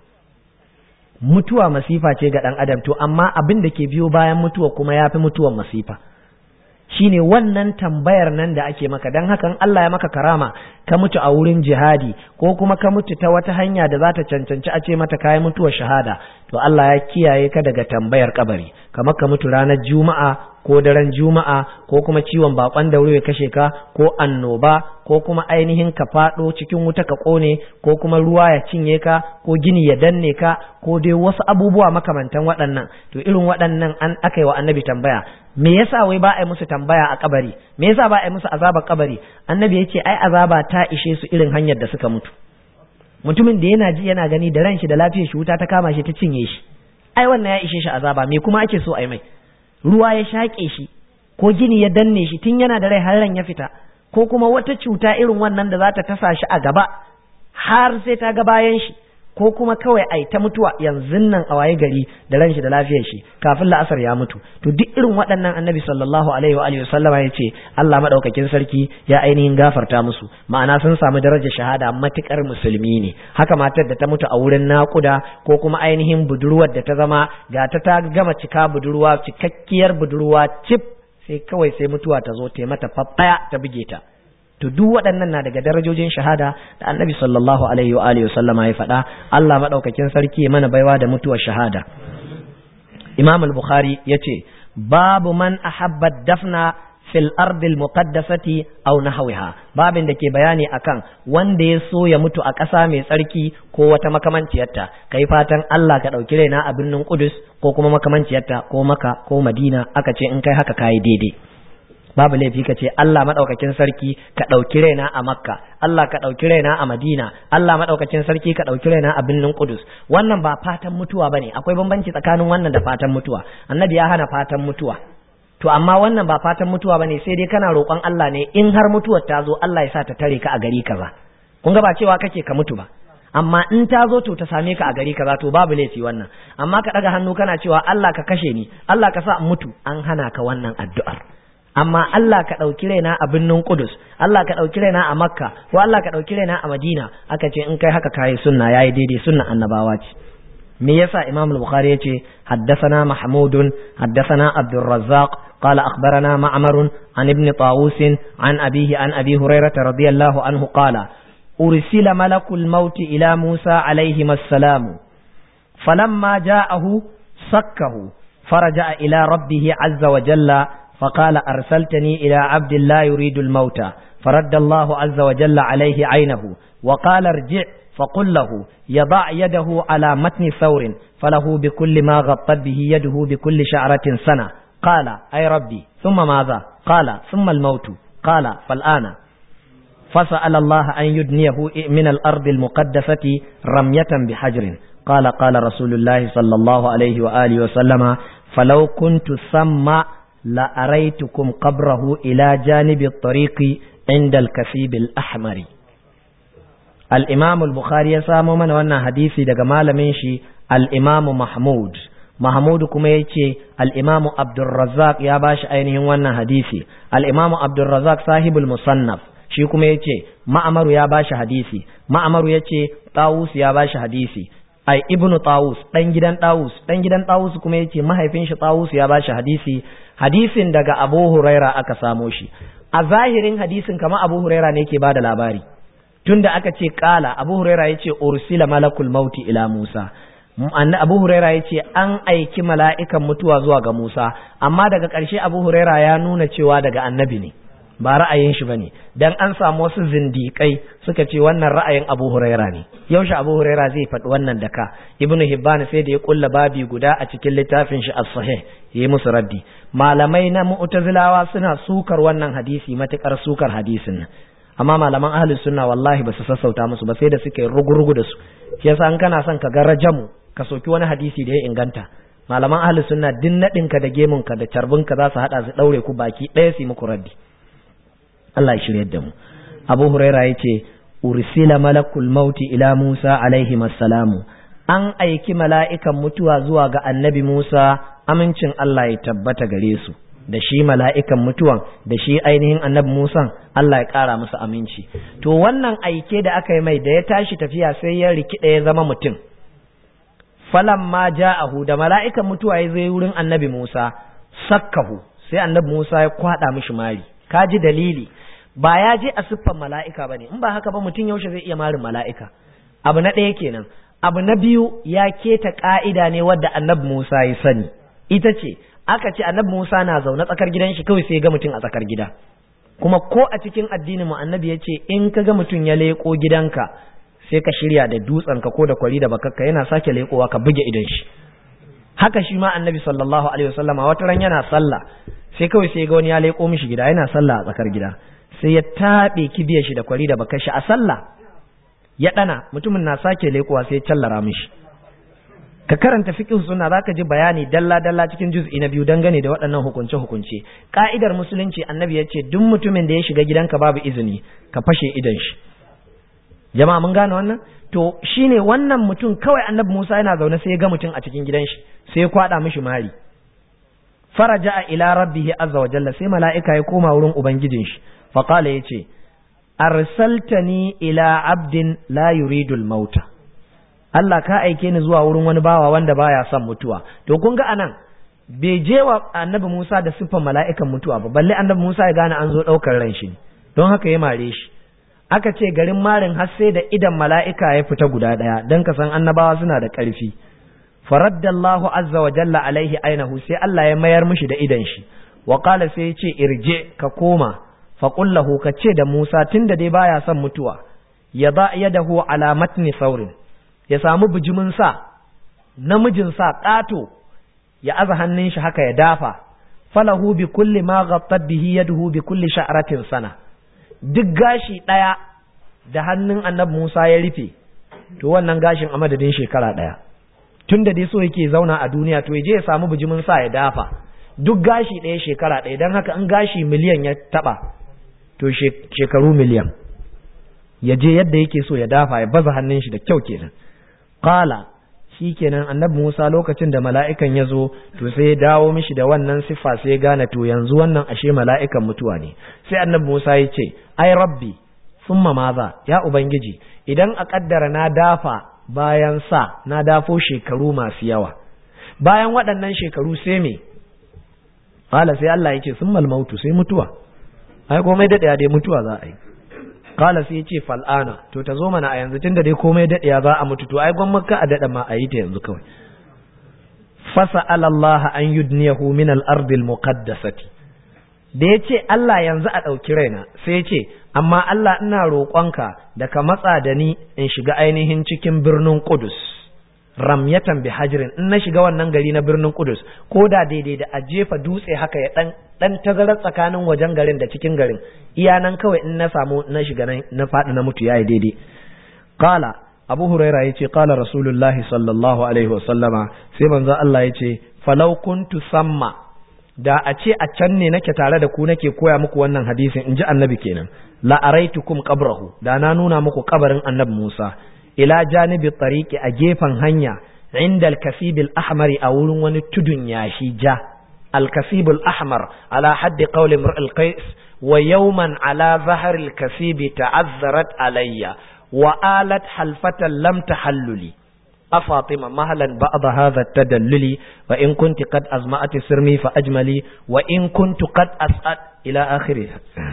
mutuwa masifa ce ga dan adam to amma abin da ke biyo bayan mutuwa kuma ya fi mutuwar masifa shine wannan tambayar nan da ake maka don hakan Allah ya maka karama ka mutu a wurin jihadi ko kuma ka mutu ta wata hanya da za ta cancanci a ce mata kayi mutuwar shahada to Allah ya kiyaye ka daga tambayar kabari kamar ka mutu ranar juma'a ko daren juma'a ko kuma ciwon bakon daure ya kashe ka ko annoba ko kuma ainihin ka fado cikin wuta ka kone ko kuma ruwa ya cinye ka ko gini ya danne ka ko dai wasu abubuwa makamantan waɗannan to irin waɗannan an aka yi wa annabi tambaya me yasa wai ba a yi musu tambaya a kabari me yasa ba a yi musu azabar kabari annabi ya ce ai azaba ta ishe su irin hanyar da suka mutu mutumin da yana ji yana gani da ran shi da lafiyar shi wuta ta kama shi ta cinye shi ai wannan ya ishe shi azaba me kuma ake so a yi mai ruwa ya shaƙe shi ko gini ya danne shi tun yana da rai har ran ya fita ko kuma wata cuta irin wannan da za ta tasa shi a gaba har sai ta ga bayan shi ko kuma kawai ai ta mutuwa yanzu nan a waye gari da ran shi da lafiyar shi kafin la'asar ya mutu to duk irin waɗannan annabi sallallahu alaihi wa alihi sallama ya ce Allah madaukakin sarki ya ainihin gafarta musu ma'ana sun samu darajar shahada matukar musulmi ne haka matar da ta mutu a wurin naƙuda ko kuma ainihin budurwar da ta zama ga ta ta gama cika budurwa cikakkiyar budurwa cif sai kawai sai mutuwa ta zo ta mata faffaya ta buge ta to duk waɗannan na daga darajojin shahada da annabi sallallahu alaihi wa alihi sallama ya faɗa Allah madaukakin sarki mana baiwa da mutuwar shahada Imam al-Bukhari yace babu man ahabba dafna fil ardil muqaddasati aw nahwiha babin da ke bayani akan wanda ya so ya mutu a ƙasa mai tsarki ko wata makamanciyarta kai fatan Allah ka ɗauki raina a birnin Qudus ko kuma makamanciyarta ko Maka ko Madina aka ce in kai haka kai daidai babu laifi ka ce Allah maɗaukakin sarki ka ɗauki raina a Makka Allah ka ɗauki raina a Madina Allah maɗaukakin sarki ka ɗauki raina a birnin Qudus wannan ba fatan mutuwa bane akwai bambanci tsakanin wannan da fatan mutuwa annabi ya hana fatan mutuwa to amma wannan ba fatan mutuwa bane sai dai kana roƙon Allah ne in har mutuwar ta zo Allah ya sa ta tare ka a gari kaza kun ga ba cewa kake ka mutu ba amma in ta zo to ta same ka a gari kaza to babu laifi wannan amma ka ɗaga hannu kana cewa Allah ka kashe ni Allah ka sa in mutu an hana ka wannan addu'ar amma Allah ka ɗauki raina a birnin Kudus, Allah ka ɗauki raina a Makka, ko Allah ka ɗauki raina a Madina, aka ce in kai haka kayi sunna yayi daidai sunna annabawa ce. Me yasa Imam al-Bukhari ya ce haddathana Mahmudun, haddathana Abdul Razzaq, قال أخبرنا معمر عن ابن طاووس عن أبيه عن أبي هريرة رضي الله عنه قال أرسل ملك الموت إلى موسى عليهما السلام فلما جاءه سكه فرجع إلى ربه عز وجل فقال أرسلتني إلى عبد لا يريد الموت فرد الله عز وجل عليه عينه وقال ارجع فقل له يضع يده على متن ثور فله بكل ما غطت به يده بكل شعرة سنة قال أي ربي ثم ماذا قال ثم الموت قال فالآن فسأل الله أن يدنيه من الأرض المقدسة رمية بحجر قال قال رسول الله صلى الله عليه وآله وسلم فلو كنت ثم la araitukum qabrahu ila janibi at-tariqi inda al-kasib al-ahmari al-imam al-bukhari ya samo mana wannan hadisi daga malamin shi al-imam mahmud mahmud kuma yace al-imam abdurrazzaq ya bashi ainihin wannan hadisi al-imam abdurrazzaq sahibul musannaf shi kuma yace ma'amaru ya bashi hadisi ma'amaru yace tawus ya bashi hadisi ai ibnu tawus dan gidan tawus dan gidan tawus kuma yace mahaifin shi tawus ya bashi hadisi hadisin daga abu huraira aka samo shi a zahirin hadisin kama abu huraira ne ke bada labari tunda aka ce kala abu huraira yace ursila malakul mauti ila musa abu huraira ya ce an aiki mala'ikan mutuwa zuwa ga musa amma daga ƙarshe abu huraira ya nuna cewa daga annabi ne ba ra'ayin shi bane dan an samu wasu zindiƙai suka ce wannan ra'ayin abu huraira ne yaushe abu huraira zai faɗi wannan da ka ibnu hibban sai da ya kulla babi guda a cikin littafin shi as-sahih yayi musu raddi malamai na mu'tazilawa suna sukar wannan hadisi matukar sukar hadisin nan amma malaman ahlus sunna wallahi ba su sassauta musu ba sai da suke rugurugu da su yasa an kana son ka ga rajamu ka soki wani hadisi da ya inganta malaman ahlus sunna din nadin ka da gemun ka da carbin ka za su hada su daure ku baki ɗaya su muku raddi Allah ya shirye da mu Abu Huraira yace ursila malakul mauti ila Musa alaihi salamu an aiki mala'ikan mutuwa zuwa ga annabi Musa amincin Allah ya tabbata gare su da shi mala'ikan mutuwan da shi ainihin annabi Musan Allah ya ƙara musu aminci to wannan aike da aka yi mai da ya tashi tafiya sai ya rikida ya zama mutum falan ma ja'ahu da mala'ikan mutuwa ya zai wurin annabi Musa sakkahu sai annabi Musa ya kwada mishi mari kaji dalili ba ya je a siffan mala'ika bane in ba haka ba mutum yaushe zai iya marin mala'ika abu na ɗaya kenan abu na biyu ya keta ka'ida ne wadda annabi Musa ya sani ita ce aka ce annabi Musa na zaune tsakar gidan shi kawai sai ga mutum a tsakar gida kuma ko a cikin addinin mu annabi ya ce in ka ga mutum ya leƙo gidanka sai ka shirya da dutsen ka ko da kwari da bakakka yana sake leƙowa ka buge idan shi haka shi ma annabi sallallahu alaihi wasallam wata ran yana sallah sai kawai sai ga wani ya leƙo mishi gida yana sallah a tsakar gida sai ya taɓe kibiyar shi da kwari da bakar shi a sallah ya ɗana mutumin na sake leƙowa sai ya callara mishi ka karanta fiqh sunna zaka ji bayani dalla dalla cikin juz'i na biyu dangane da waɗannan hukunce hukunce ka'idar musulunci annabi ya ce duk mutumin da ya shiga gidanka babu izini ka fashe idan shi jama'a mun gane wannan to shine wannan mutum kawai annabi Musa yana zaune sai ya ga mutum a cikin gidan shi sai ya kwada mishi mari faraja ila rabbih azza wa jalla sai mala'ika ya koma wurin ubangijin shi fa qala yace arsaltani ila abdin la yuridu al-mauta Allah ka aike ni zuwa wurin wani bawa wanda baya son mutuwa to kun ga anan bai je wa annabi Musa da siffan mala'ikan mutuwa ba balle annabi Musa ya gane an zo daukar ran shi don haka ya mare shi aka ce garin marin har sai da idan mala'ika ya fita guda daya dan ka san annabawa suna da ƙarfi faraddallahu azza wa jalla alaihi ainahu sai Allah ya mayar mishi da idan shi wa qala sai ya ce irje ka koma fa qullahu ka ce da Musa tunda dai baya son mutuwa ya ba yadahu ala matni saurin ya samu bijimin sa namijin sa ƙato ya aza hannun shi haka ya dafa falahu bi kulli ma ghattat bihi yaduhu bi kulli sha'ratin sana duk gashi daya da hannun annabi Musa ya rufe to wannan gashin a madadin shekara daya tunda dai so yake zauna a duniya to je ya samu bijimin sa ya dafa duk gashi daya shekara daya dan haka in gashi miliyan ya taba to shekaru miliyan ya je yadda yake so ya dafa ya baza hannun shi da kyau kenan qala kenan annabi Musa lokacin da mala'ikan ya zo to sai ya dawo mishi da wannan siffa sai ya gane to yanzu wannan ashe mala'ikan mutuwa ne sai annabi Musa ya ce ai rabbi summa maza ya ubangiji idan a kaddara na dafa bayan sa na dafo shekaru masu yawa bayan waɗannan shekaru sai me qala sai Allah ya ce summal mautu sai mutuwa ai komai daɗaya dai mutuwa za a yi kala sai ya ce fal'ana to ta zo mana a yanzu tunda dai komai daɗiya za a mutu to ai gwan makka a daɗa ma a yi ta yanzu kawai fasa alallaha an yudniyahu min al-ardi al-muqaddasati da ya ce Allah yanzu a ɗauki raina sai ya ce amma Allah ina roƙonka da ka matsa da ni in shiga ainihin cikin birnin Qudus ramyatan bi hajirin in na shiga wannan gari na birnin Qudus ko da daidai da a jefa dutse haka ya dan dan tazarar tsakanin wajen garin da cikin garin iya nan kawai in na samu na shiga nan na faɗi na mutu yayi daidai qala abu huraira yace qala rasulullahi sallallahu alaihi wasallama sai manzo Allah yace falau kuntu samma da a ce a can ne nake tare da ku nake koya muku wannan hadisin in ji annabi kenan la araitukum qabrahu da na nuna muku kabarin annabi Musa ila janibi tariqi a gefen hanya inda al-kasib al-ahmar a wurin wani tudun yashi ja al-kasib al-ahmar ala haddi qawli imr al-qais wa yawman ala zahr al-kasib ta'azzarat alayya wa alat halfatan lam tahalluli أفاطمة مهلا بعض هذا التدلل وإن كنت قد أزمأت سرمي فأجملي وإن كنت قد أسأل إلى آخره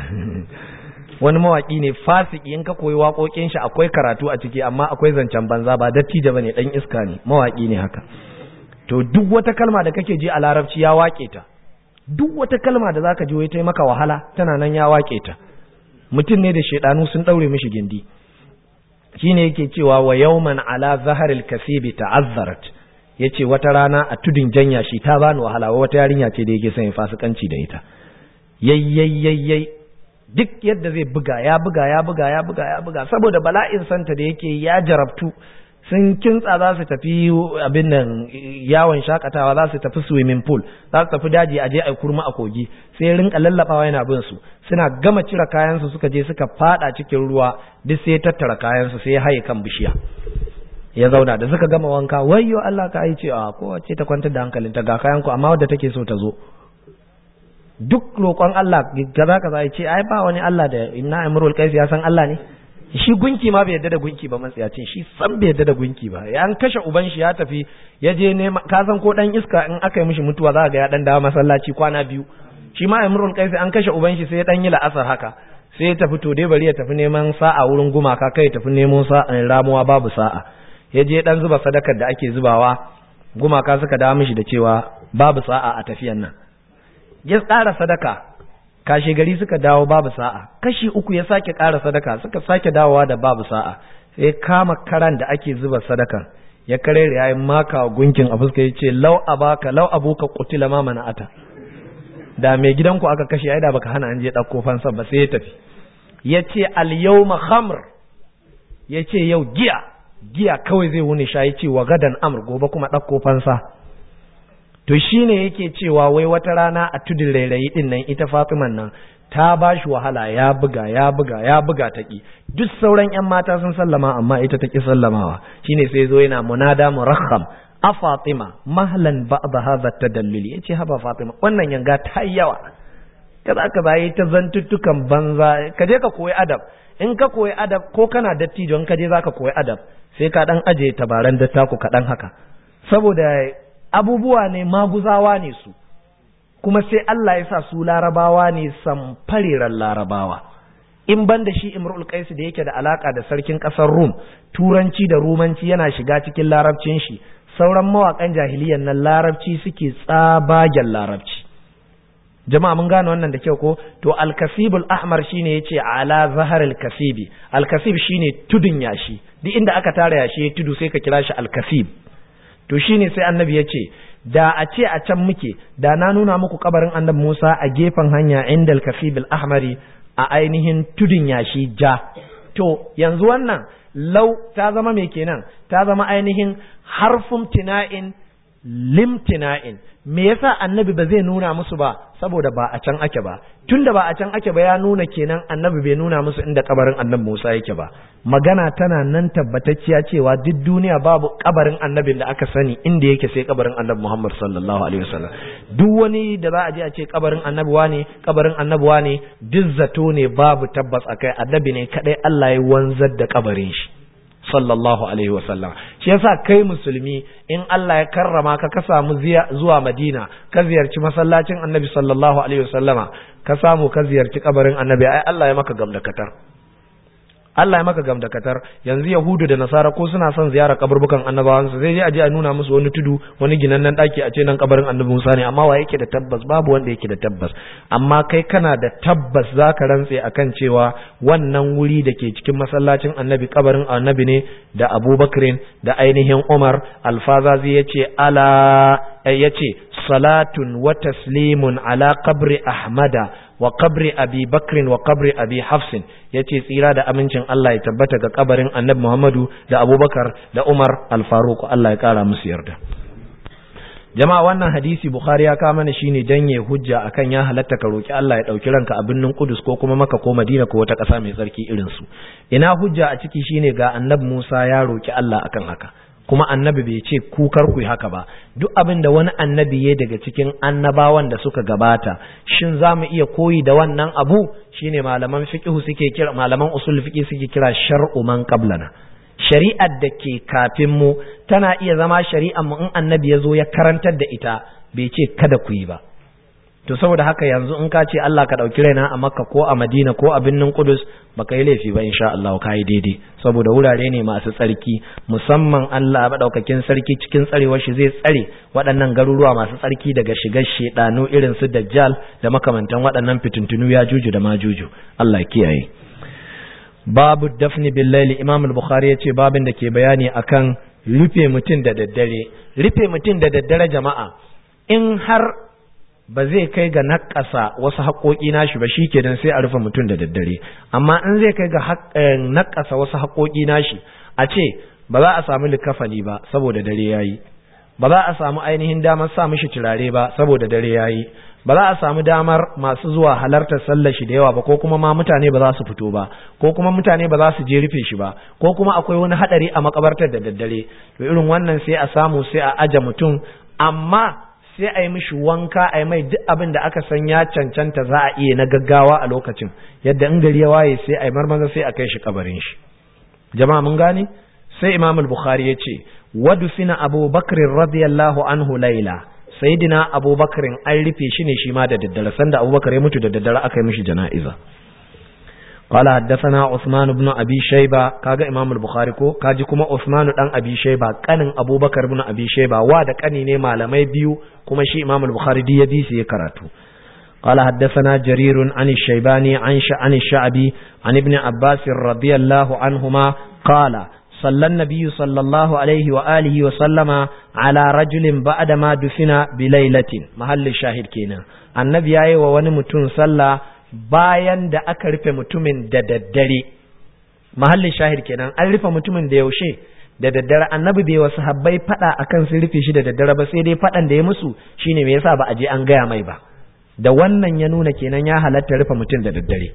wani mawaƙi ne fasiki in ka koyi waƙoƙin shi akwai karatu a ciki amma akwai zancen banza ba dattijo bane dan iska ne mawaƙi ne haka to duk wata kalma da kake ji a larabci ya waƙe ta duk wata kalma da zaka ji wai ta maka wahala tana nan ya waƙe ta mutum ne da shedanu sun daure mishi gindi shine yake cewa wa yawman ala zaharil kasibi ta'azzarat yace wata rana a tudun janya shi ta bani wahala wata yarinya ce da yake son fasikanci da ita yayyayyayy duk yadda zai buga ya buga ya buga ya buga ya buga saboda bala'in santa da yake ya jarabtu sun kintsa za su tafi abin nan yawon shakatawa za su tafi swimming pool za su tafi daji a je a kurma a kogi sai rinka lallabawa yana bin su suna gama cire kayansu suka je suka fada cikin ruwa duk sai tattara kayansu sai ya haye kan bishiya ya zauna da suka gama wanka wayyo Allah ka yi ce a kowace ta kwantar da hankalinta ga kayan ku amma wadda take so ta zo duk roƙon Allah kaza kaza ya ce ai ba wani Allah da inna imrul qais ya san Allah ne shi gunki ma bai yadda da gunki ba matsayacin shi san bai yadda da gunki ba ya an kashe uban shi ya tafi ya je nema ka san ko dan iska in aka yi mishi mutuwa za ga ya dan dawo masallaci kwana biyu shi ma imrul qais an kashe uban shi sai ya dan yi la'asar haka sai ya tafi to dai bari ya tafi neman sa'a wurin gumaka kai ya tafi nemo sa'a ramuwa babu sa'a ya je dan zuba sadakar da ake zubawa gumaka suka dawo mishi da cewa babu sa'a a tafiyan nan ya tsara sadaka kashe gari suka dawo babu sa'a kashi uku ya sake ƙara sadaka suka sake dawowa da babu sa'a sai kama karan da ake zuba sadakan ya kare ya yi maka gunkin a fuska ya ce lau abaka lau abuka kutila ma mana'ata da mai gidanku aka kashe ai da baka hana an je ɗauko fansa ba sai ya tafi ya ce al yawma khamr ya ce yau giya giya kawai zai wuni sha ya ce wa gadan amr gobe kuma ɗauko fansa to shine yake cewa wai wata rana a tudun rairayi din nan ita Fatiman nan ta ba shi wahala ya buga ya buga ya buga ta ki duk sauran yan mata sun sallama amma ita ta ki sallamawa shine sai zo yana munada murakham a Fatima mahlan ba'd hadha tadalluli yace haba Fatima wannan yanga ta yawa kaza ka bayi ta zantuttukan banza ka je ka koyi adab in ka koyi adab ko kana dattijo in ka je zaka koyi adab sai ka dan aje tabaran dattaku kaɗan haka saboda abubuwa ne maguzawa ne su kuma sai Allah ya sa su larabawa ne samfariran larabawa in ban da shi imrul qais da yake da alaka da sarkin kasar rum turanci da rumanci yana shiga cikin larabcin shi sauran mawakan jahiliyan nan larabci suke tsabagen larabci jama'a mun gane wannan da kyau ko to al-kasibul ahmar shine yace ala zahar al-kasibi al-kasib shine tudun yashi duk inda aka tara yashi tudu sai ka kira shi al-kasib to shine sai annabi ya ce da a ce a can muke da na nuna muku kabarin annabi Musa a gefen hanya inda al-kasib ahmari a ainihin tudun yashi ja to yanzu wannan lau ta zama me kenan ta zama ainihin harfun tina'in limtina'in me yasa annabi ba zai nuna musu ba saboda ba a can ake ba tunda ba a can ake ba ya nuna kenan annabi bai nuna musu inda kabarin annabi Musa yake ba magana tana nan tabbatacciya cewa duk duniya babu kabarin annabin da aka sani inda yake sai kabarin annabi Muhammad sallallahu alaihi wasallam duk wani da za a je a ce kabarin annabi ne kabarin annabi ne duk zato ne babu tabbas akai annabi ne kadai Allah ya wanzar da kabarin shi sallallahu alaihi wasallam shi yasa kai musulmi in Allah ya karrama ka ka samu zuwa Madina ka ziyarci masallacin Annabi sallallahu alaihi wasallama ka samu ka ziyarci kabarin Annabi ai Allah ya maka gamdakatar Allah ya maka gamdakatar yanzu Yahudu da Nasara ko suna son ziyara kaburbukan annabawan su sai je a je a nuna musu wani tudu wani ginannen daki a ce nan kabarin Annabi Musa ne amma wa yake da tabbas babu wanda yake da tabbas amma kai kana da tabbas zaka rantse akan cewa wannan wuri da ke cikin masallacin Annabi kabarin Annabi ne da Abubakar da ainihin Umar alfazazi yace ala yace salatun wa taslimun ala qabri ahmada wa qabri abi bakrin wa qabri abi hafsin yace tsira da amincin Allah ya tabbata ga kabarin annabi Muhammadu da Abubakar da Umar al-Faruq Allah ya kara musu yarda jama'a wannan hadisi bukhari ya kama mana shine dan ya hujja akan ya halatta ka roki Allah ya dauki ranka a birnin Kudus ko kuma Makka ko Madina ko wata ƙasa mai tsarki irin su ina hujja a ciki shine ga annabi Musa ya roki Allah akan haka kuma annabi bai ce ku kar ku haka ba duk abin da wani annabi ya daga cikin annabawan da suka gabata shin za mu iya koyi da wannan abu shine malaman fiqhu suke kira malaman usul fiqh suke kira shar'u man qablana shari'ar da ke kafin mu tana iya zama shari'ar mu in annabi ya zo ya karantar da ita bai ce kada ku yi ba to saboda haka yanzu in ka ce Allah ka ɗauki raina a Makka ko a Madina ko a birnin Kudus baka yi laifi ba insha Allah ka yi daidai saboda wurare ne masu tsarki musamman Allah madaukakin sarki cikin tsarewar shi zai tsare waɗannan garuruwa masu tsarki daga shigar shedanu irin su Dajjal da makamantan waɗannan fitintunu ya juju da majuju Allah kiyaye babu dafni billaili imam al-bukhari yace babin da ke bayani akan rufe mutum da daddare rufe mutum da daddare jama'a in har ba zai kai ga nakasa wasu haƙoƙi nashi ba shi ke sai a rufe mutum da daddare amma in zai kai ga nakasa wasu haƙoƙi nashi a ce ba za a samu likafani ba saboda dare yayi ba za a samu ainihin damar sa mishi turare ba saboda dare yayi ba za a samu damar masu zuwa halartar sallar shi da yawa ba ko kuma ma mutane ba za su fito ba ko kuma mutane ba za su je rufe shi ba ko kuma akwai wani hadari a makabartar da daddare to irin wannan sai a samu sai a aje mutum amma sai a yi mishi wanka a yi mai duk abin da aka san ya cancanta za a iya na gaggawa a lokacin yadda in gari ya waye sai a yi marmaza sai a kai shi kabarin shi jama'a mun gane sai imam al-bukhari ya ce wadufina abu bakr radiyallahu anhu laila sayyidina abu bakrin an rufe shi ne shi ma da daddare sanda abu bakar ya mutu da daddare aka yi mishi jana'iza قال حدثنا عثمان بن ابي شيبه كاغا امام البخاري ko kaji kuma Uthman dan abi shayba kanin abubakar ibn abi shayba wa da kani ne malamai biyu kuma shi imam al-bukhari di ya bi ya karatu قال حدثنا جرير عن الشيباني عن عن الشعبي عن ابن عباس رضي الله عنهما قال صلى النبي صلى الله عليه وآله وسلم على رجل بعدما دفن بليلة محل الشاهد كينا النبي ياي ووني متون صلى bayan da aka rufe mutumin da daddare mahallin shahid kenan an rufe mutumin da yaushe da daddare annabi bai wasu habbai fada akan sun rufe shi da daddare ba sai dai fadan da ya musu shine me yasa ba a je an gaya mai ba da wannan ya nuna kenan ya halatta rufe mutum da daddare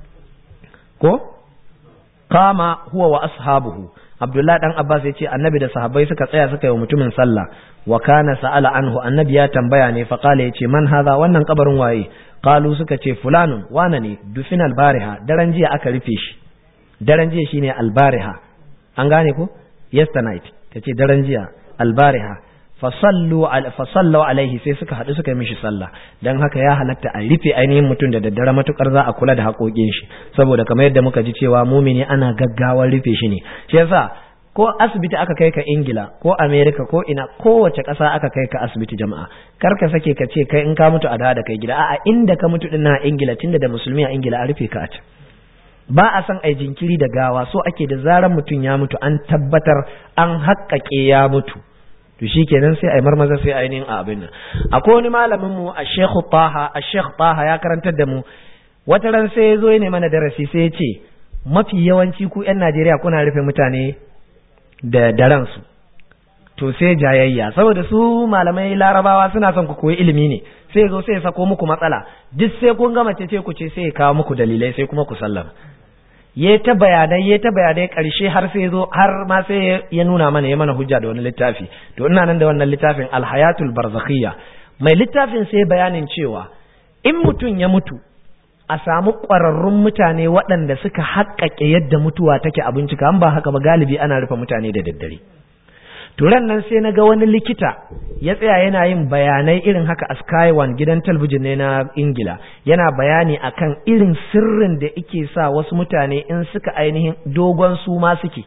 ko kama huwa wa ashabuhu Abdullah dan Abbas ya ce annabi da sahabbai suka tsaya suka yi wa mutumin sallah wa kana sa'ala anhu annabi ya tambaya ne fa qala yace man hadha wannan kabarin waye qalu suka ce fulanun wana ne dufin albariha daren jiya aka rufe shi daren jiya shine albariha an gane ko yesternight kace daren jiya albariha fasallu fasallu alaihi sai suka hadu suka yi mishi sallah dan haka ya halatta a rufe ainihin mutum da daddare matukar za a kula da haƙoƙin shi saboda kamar yadda muka ji cewa mumini ana gaggawar rufe shi ne shi yasa ko asibiti aka kai ka ingila ko america ko ina kowace ƙasa aka kai ka asibiti jama'a kar ka sake ka ce kai in ka mutu a da da kai gida a'a inda ka mutu din na ingila tunda da musulmi a ingila a rufe ka a can ba a san ai jinkiri da gawa so ake da zarar mutum ya mutu an tabbatar an haƙƙaƙe ya mutu to shi kenan sai a yi marmaza sai ainihin a abin nan akwai wani malamin mu a shekhu taha a shekh taha ya karantar da mu wata ran sai ya zo ya mana darasi sai ya ce mafi yawanci ku yan najeriya kuna rufe mutane da daren su to sai jayayya saboda su malamai larabawa suna son ku koyi ilimi ne sai zo sai ya sako muku matsala duk sai kun gama ce ku ce sai ya kawo muku dalilai sai kuma ku sallama ya ta bayanai ya ta bayanai karshe har sai zo har ma sai ya nuna mana ya mana hujja da wani littafi to ina nan da wannan littafin alhayatul barzakhiyya mai littafin sai bayanin cewa in mutum ya mutu a samu ƙwararrun mutane waɗanda suka haƙƙaƙe yadda mutuwa take a bincika an ba haka ba galibi ana rufe mutane da daddare turan nan sai na ga wani likita ya tsaya yana yin bayanai irin haka a sky one gidan talbijin ne na ingila yana bayani akan irin sirrin da ike sa wasu mutane in suka ainihin dogon su ma suke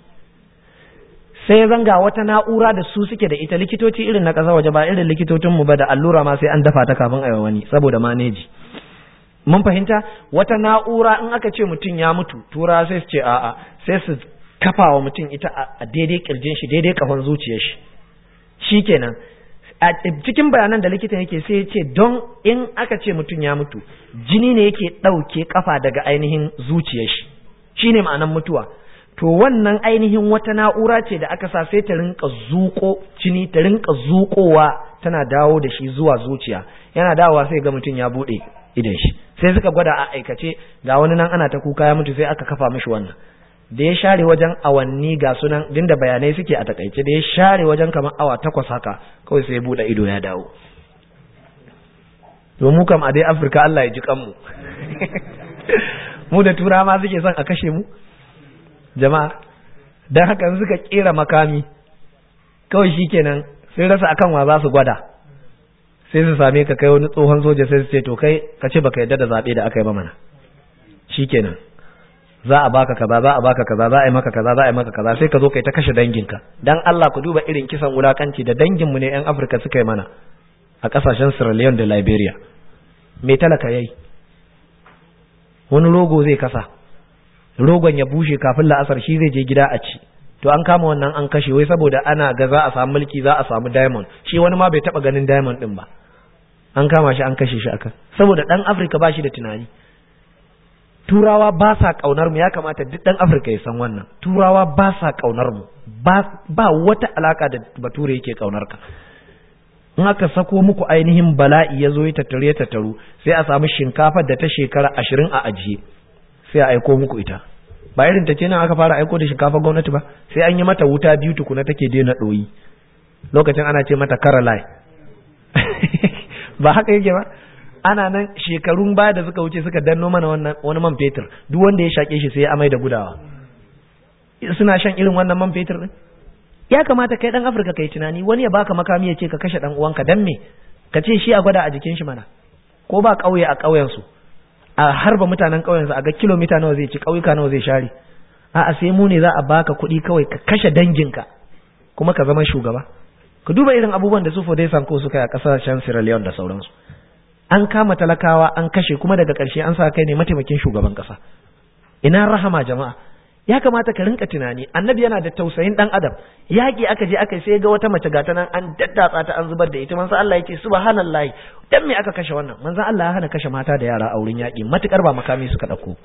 sai zanga wata na'ura da su suke da ita likitoci irin na ƙasa waje ba irin likitocinmu ba da allura ma sai an dafa ta kafin a wani saboda maneji mun fahimta wata na'ura in aka ce mutum ya mutu tura sai su ce a'a sai su kafa wa mutum ita a daidai kirjin shi daidai kafan zuciyar shi shikenan a cikin bayanan da likitan yake sai ya ce don in aka ce mutum ya mutu jini ne yake ɗauke kafa daga ainihin zuciyar shi shine ma'anan mutuwa to wannan ainihin wata na'ura ce da aka sa sai ta rinka zuƙo jini ta rinka zuƙowa tana dawo da shi zuwa zuciya yana dawowa sai ga mutum ya bude idan shi sai suka gwada a aikace ga wani nan ana ta kuka ya mutu sai aka kafa mishi wannan da ya share wajen awanni ga sunan din da bayanai suke a takaice da ya share wajen kamar awa takwas haka kawai sai ya bude ido ya dawo to mu kam a dai Afirka Allah ya ji kanmu mu da tura ma suke son a kashe mu jama'a dan haka suka kera makami kawai shikenan sai rasa akan wa za su gwada sai su same ka kai wani tsohon soja sai su ce to kai ka ce baka yadda da zabe da aka yi ba mana shikenan za a baka kaza za a baka kaza za a yi maka kaza za a yi maka kaza sai ka zo kai ta kashe danginka dan Allah ku duba irin kisan wulakanci da danginmu ne yan Afirka suka yi mana a kasashen Sierra Leone da Liberia me talaka yayi wani rogo zai kasa rogon ya bushe kafin la'asar shi zai je gida a ci to an kama wannan an kashe wai saboda ana ga za a samu mulki za a samu diamond shi wani ma bai taba ganin diamond din ba an kama shi an kashe shi akan saboda dan Afirka ba shi da tunani turawa ba sa kaunar mu ya kamata duk dan Afirka ya san wannan turawa ba sa kaunar mu ba ba wata alaka da bature yake kaunar ka in aka sako muku ainihin bala'i ya zo ya tattare ya tattaru sai a samu shinkafar da ta shekara ashirin a ajiye sai a aiko muku ita ba irin ta ce nan aka fara aiko da shinkafar gwamnati ba sai an yi mata wuta biyu tukuna take daina ɗoyi lokacin ana ce mata karalai ba haka yake ba ana nan shekarun baya da suka wuce suka danno mana wannan wani man fetur duk wanda ya shake shi sai ya amai da gudawa suna shan irin wannan man fetur din ya kamata kai dan Afirka kai tunani wani ya baka makami ya ce ka kashe dan uwanka dan me ka ce shi a gwada a jikin shi mana ko ba kauye a kauyen su a harba mutanen kauyen su a ga kilomita nawa zai ci kauyuka nawa zai share a'a sai mu ne za a baka kuɗi kawai ka kashe danginka kuma ka zama shugaba ka duba irin abubuwan da su Fodai Sanko suka yi a kasashen Sierra Leone da sauransu an kama talakawa an kashe kuma daga ƙarshe an sa kai ne mataimakin shugaban ƙasa ina rahama jama'a ya kamata ka rinka tunani annabi yana da tausayin dan adam yaƙi aka je aka sai ga wata mace gata nan an daddatsa ta an zubar da ita manzo Allah yake subhanallahi dan me aka kashe wannan manzo Allah ya hana kashe mata da yara a wurin yaƙi matukar ba makami suka dauko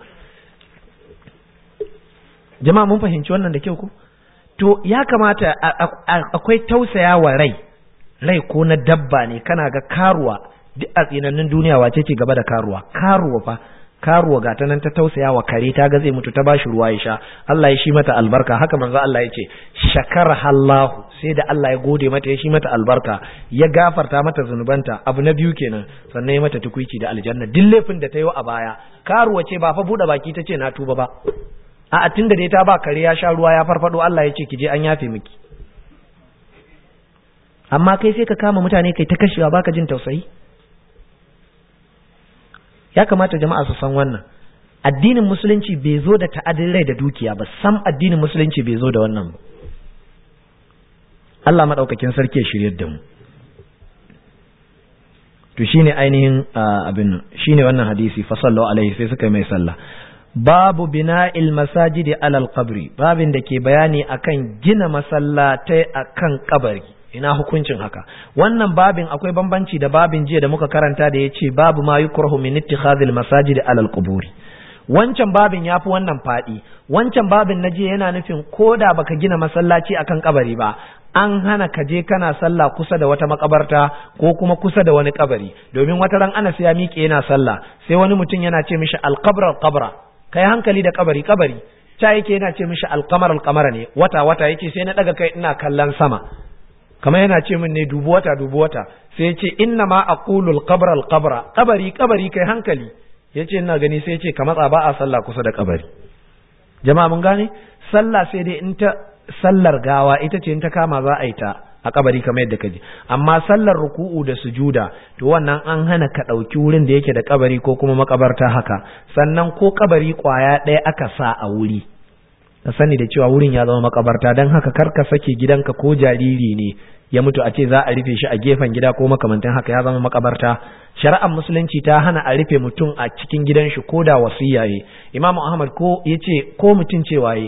jama'a mun fahimci wannan da kyau ko to ya kamata akwai tausayawa rai rai ko na dabba ne kana ga karuwa duk a tsinannin duniya wace ce gaba da karuwa karuwa fa karuwa ga ta nan ta tausaya wa kare ta ga zai mutu ta bashi ruwa ya sha Allah ya shi mata albarka haka manzo Allah ya ce shakar hallahu sai da Allah ya gode mata ya shi mata albarka ya gafarta mata zunubanta abu na biyu kenan sannan ya mata tukuici da aljanna duk laifin da ta yi a baya karuwa ce ba fa bude baki ta ce na tuba ba a tunda dai ta ba kare ya sha ruwa ya farfado Allah ya ce ki je an yafe miki amma kai sai ka kama mutane kai ta kashewa baka jin tausayi ya kamata jama'a su san wannan addinin musulunci bai zo da ta'adin rai da dukiya ba sam addinin musulunci bai zo da wannan ba Allah madaukakin sarki ya shirye da mu to shine ainihin abin shine wannan hadisi fa sallallahu alaihi sai suka mai sallah babu bina'il masajidi alal qabri babin da ke bayani akan gina masallatai akan kabari ina hukuncin haka wannan babin akwai bambanci da babin jiya da muka karanta da ya ce babu ma yukrahu min ittikhadhil masajidi alal quburi wancan babin yafi wannan fadi wancan babin na jiya yana nufin koda baka gina masallaci akan kabari ba an hana ka je kana sallah kusa da wata makabarta ko kuma kusa da wani kabari domin wata ran Anas ya miƙe yana sallah sai wani mutum yana ce mishi alqabra alqabra kai hankali da kabari kabari ta yake yana ce mishi alqamar alqamara ne wata wata yake sai na daga kai ina kallon sama kamar yana ce min ne dubu wata dubu wata sai ya ce inna ma aqulu al-qabra al-qabra kabari kabari kai hankali yace ina gani sai ya ce ka matsa ba a sallah kusa da kabari jama'a mun gane sallah sai dai in ta sallar gawa ita ce in ta kama za a yi ta a kabari kamar yadda kaji amma sallar ruku'u da sujuda to wannan an hana ka ɗauki wurin da yake da kabari ko kuma makabarta haka sannan ko kabari kwaya ɗaya aka sa a wuri ka sani da cewa wurin ya zama makabarta don haka kar ka sake gidanka ko jariri ne ya mutu a ce za a rufe shi a gefen gida ko makamantan haka ya zama makabarta shari'ar musulunci ta hana a rufe mutum a cikin gidan shi ko da wasiya ye imam ahmad ko yace ko mutum cewa ye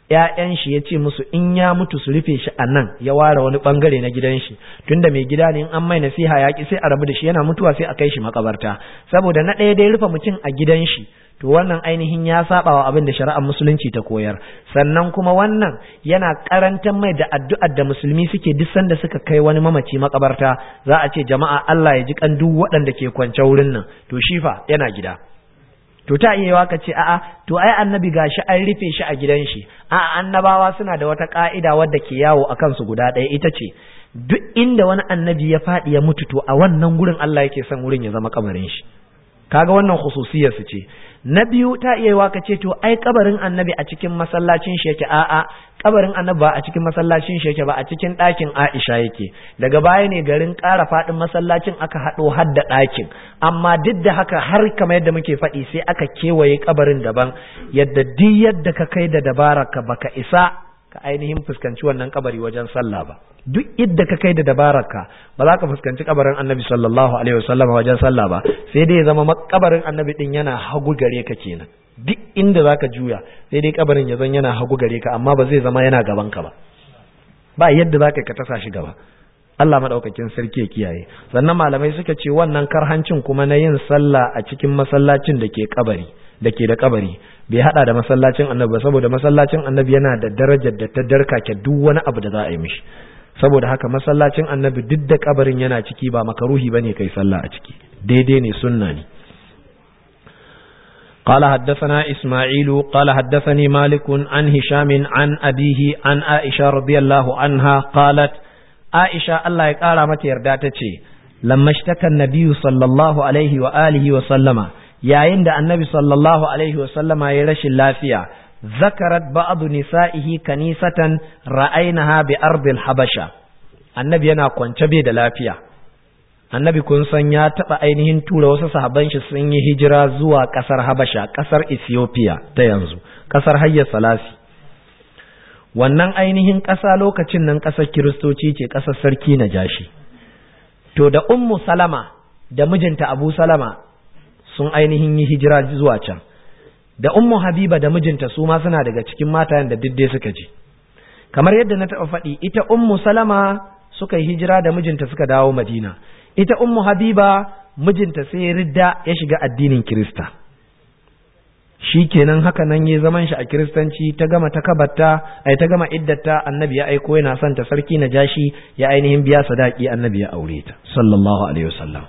‘ya'yan shi ya ce musu in ya mutu su rufe shi a nan ya ware wani bangare na gidan shi tunda mai gida ne in an mai nasiha ya ki sai a rabu da shi yana mutuwa sai a kai shi makabarta saboda na ɗaya dai rufe mutum a gidan shi to wannan ainihin ya saba wa abin da shari'ar musulunci ta koyar sannan kuma wannan yana karantar mai da addu'ar da musulmi suke duk sanda suka kai wani mamaci makabarta za a ce jama'a Allah ya ji kan duk waɗanda ke kwance wurin nan to shi fa yana gida to ta iya ka ce a'a to ai annabi gashi an rufe shi a gidan shi a'a annabawa suna da wata ka'ida wadda ke yawo a kansu guda ɗaya ita ce duk inda wani annabi ya faɗi ya mutu to a wannan gurin Allah yake son wurin ya zama kabarin shi kaga wannan khususiyar su ce na biyu ta iya yiwa ka ce to ai kabarin annabi a cikin masallacin shi yake a'a kabarin annabi ba a cikin masallacin shi yake ba a cikin ɗakin Aisha yake daga baya ne garin ƙara faɗin masallacin aka haɗo har da ɗakin amma duk da haka har kamar yadda muke faɗi sai aka kewaye kabarin daban yadda duk yadda ka kai da dabaraka baka isa ka ainihin fuskanci wannan kabari wajen sallah ba duk idda ka kai da dabararka ba za ka fuskanci kabarin annabi sallallahu alaihi wasallam wajen sallah ba sai dai ya zama kabarin annabi din yana hagu gare ka kenan duk inda za ka juya sai dai kabarin ya zan yana hagu gare ka amma ba zai zama yana gaban ka ba ba yadda za ka ka tasa shi gaba Allah madaukakin sarki ya kiyaye sannan malamai suka ce wannan karhancin kuma na yin sallah a cikin masallacin da ke kabari da ke da kabari bai hada da masallacin annabi ba saboda masallacin annabi yana da darajar da ta darkake duk wani abu da za a yi mishi saboda haka masallacin annabi duk da kabarin yana ciki ba makaruhi bane kai sallah a ciki daidai ne sunna ne قال حدثنا إسماعيل قال حدثني مالك عن هشام عن أبيه عن عائشة رضي الله عنها قالت عائشة الله يقال متى يرداتتي لما اشتكى النبي صلى الله عليه وآله وسلم yayin da annabi sallallahu alaihi wasallama ya rashin lafiya zakarat ba'du nisa'ihi kanisatan ra'ainaha bi ardil habasha annabi yana kwance bai da lafiya annabi kun san ya taba ainihin tura wasu sahabban shi sun yi hijira zuwa kasar habasha kasar ethiopia ta yanzu kasar hayya salasi wannan ainihin ƙasa lokacin nan ƙasar kiristoci ce ƙasar sarki na jashi to da ummu salama da mijinta abu salama sun ainihin yi hijira zuwa can da ummu habiba da mijinta su ma suna daga cikin matayen da diddai suka ji kamar yadda na taɓa faɗi ita ummu salama suka yi hijira da mijinta suka dawo madina ita ummu habiba mijinta sai ridda ya shiga addinin kirista shi kenan haka nan ya zaman shi a kiristanci ta gama ta kabarta ai ta gama iddata annabi ya aiko yana son ta sarki na jashi ya ainihin biya sadaki annabi ya aure ta sallallahu alaihi wasallam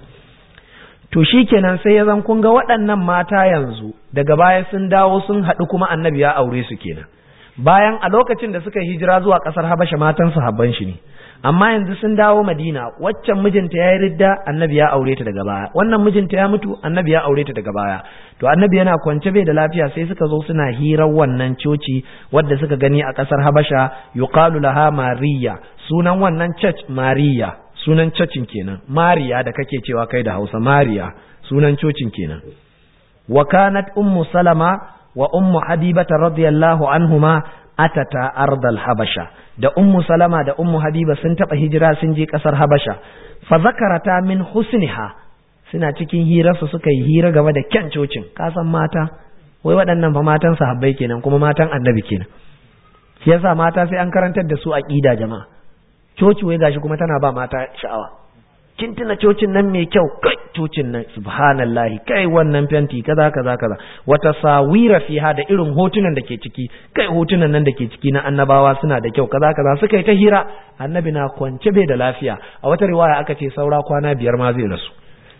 to shi kenan sai ya zan kun ga waɗannan mata yanzu daga baya sun dawo sun haɗu kuma annabi ya aure su kenan bayan a lokacin da suka hijira zuwa ƙasar habasha matan sahabban shi ne amma yanzu sun dawo madina waccan mijinta ya yi ridda annabi ya aure ta daga baya wannan mijinta ya mutu annabi ya aure ta daga baya to annabi yana kwance bai da lafiya sai suka zo suna hirar wannan coci wadda suka gani a ƙasar habasha yuqalu laha mariya sunan wannan church mariya sunan cocin kenan mariya da kake cewa kai da hausa mariya sunan cocin kenan wa kanat ummu salama wa ummu habibata radiyallahu anhuma atata ardal habasha da ummu salama da ummu habiba sun taba hijira sun je kasar habasha fa zakarata min husniha suna cikin hirarsu suka yi hira game da kyan cocin kasan mata wai waɗannan fa matan sahabbai kenan kuma matan annabi kenan shi yasa mata sai an karantar da su aqida jama'a coci wai gashi kuma tana ba mata sha'awa kin tuna cocin nan mai kyau kai cocin nan subhanallahi kai wannan fenti kaza kaza kaza wata sawira fiha da irin hotunan da ke ciki kai hotunan nan da ke ciki na annabawa suna da kyau kaza kaza suka yi ta hira annabi na kwance bai da lafiya a wata riwaya aka ce saura kwana biyar ma zai rasu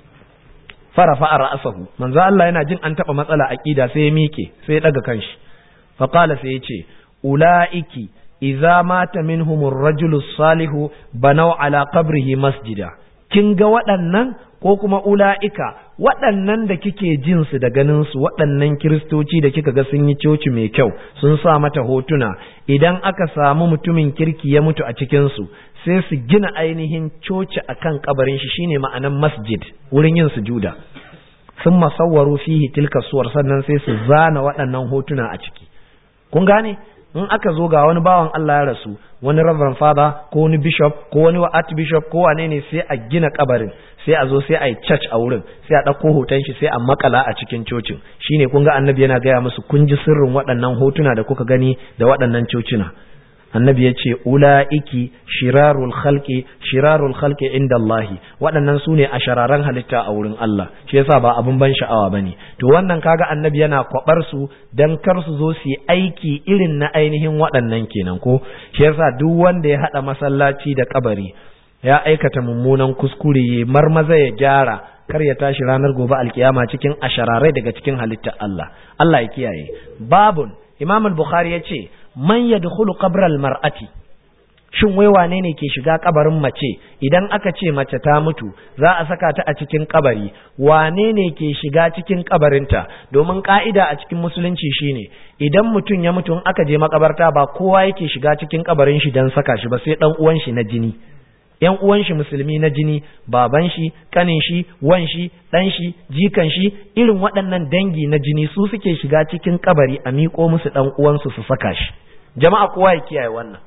farafa a ra'asahu manzo Allah yana jin an taba matsala aqida sai ya mike sai ya daga kanshi fa qala sai ya ce ulaiki idza mata minhumur rajulu salihu banau ala qabrihi masjida kin ga waɗannan ko kuma ula'ika waɗannan da kike jin su da ganin su waɗannan kiristoci da kika ga sun yi coci mai kyau sun sa mata hotuna idan aka samu mutumin kirki ya mutu a cikin su sai su gina ainihin coci akan kabarin shi shine ma'anan masjid wurin yin sujuda sun masawwaru fihi tilka suwar sannan sai su zana waɗannan hotuna a ciki kun gane in aka zo ga wani bawan Allah ya rasu wani reverend father ko wani bishop ko wani archbishop ko wane ne sai a gina kabarin sai a zo sai a yi church a wurin sai a ɗauko hoton shi sai a makala a cikin cocin shine kun ga annabi yana gaya musu kun ji sirrin waɗannan hotuna da kuka gani da waɗannan cocina annabi ya ce ula'iki shirarul khalqi shirarul khalqi inda Allahi waɗannan su ne a shararan halitta a wurin Allah shi yasa ba abin ban sha'awa bane to wannan kaga annabi yana kwabar su dan kar su zo su yi aiki irin na ainihin waɗannan kenan ko shi yasa duk wanda ya haɗa masallaci da kabari ya aikata mummunan kuskure ya marmaza ya gyara kar ya tashi ranar gobe alkiyama cikin ashararai daga cikin halittar Allah Allah ya kiyaye babun Imam al-Bukhari ya ce man yadkhulu qabral mar'ati shin wai wane ne ke shiga kabarin mace idan aka ce mace ta mutu za a saka ta a cikin kabari wane ne ke shiga cikin kabarinta domin ka'ida a cikin musulunci shine idan mutum ya mutu in aka je makabarta ba kowa yake shiga cikin kabarin shi dan saka shi ba sai dan uwan shi na jini yan uwan shi musulmi na jini baban shi kanin shi wan shi dan shi jikan shi irin waɗannan dangi na jini su suke shiga cikin kabari a miƙo musu dan uwansu su saka shi jama'a kowa ya kiyaye wannan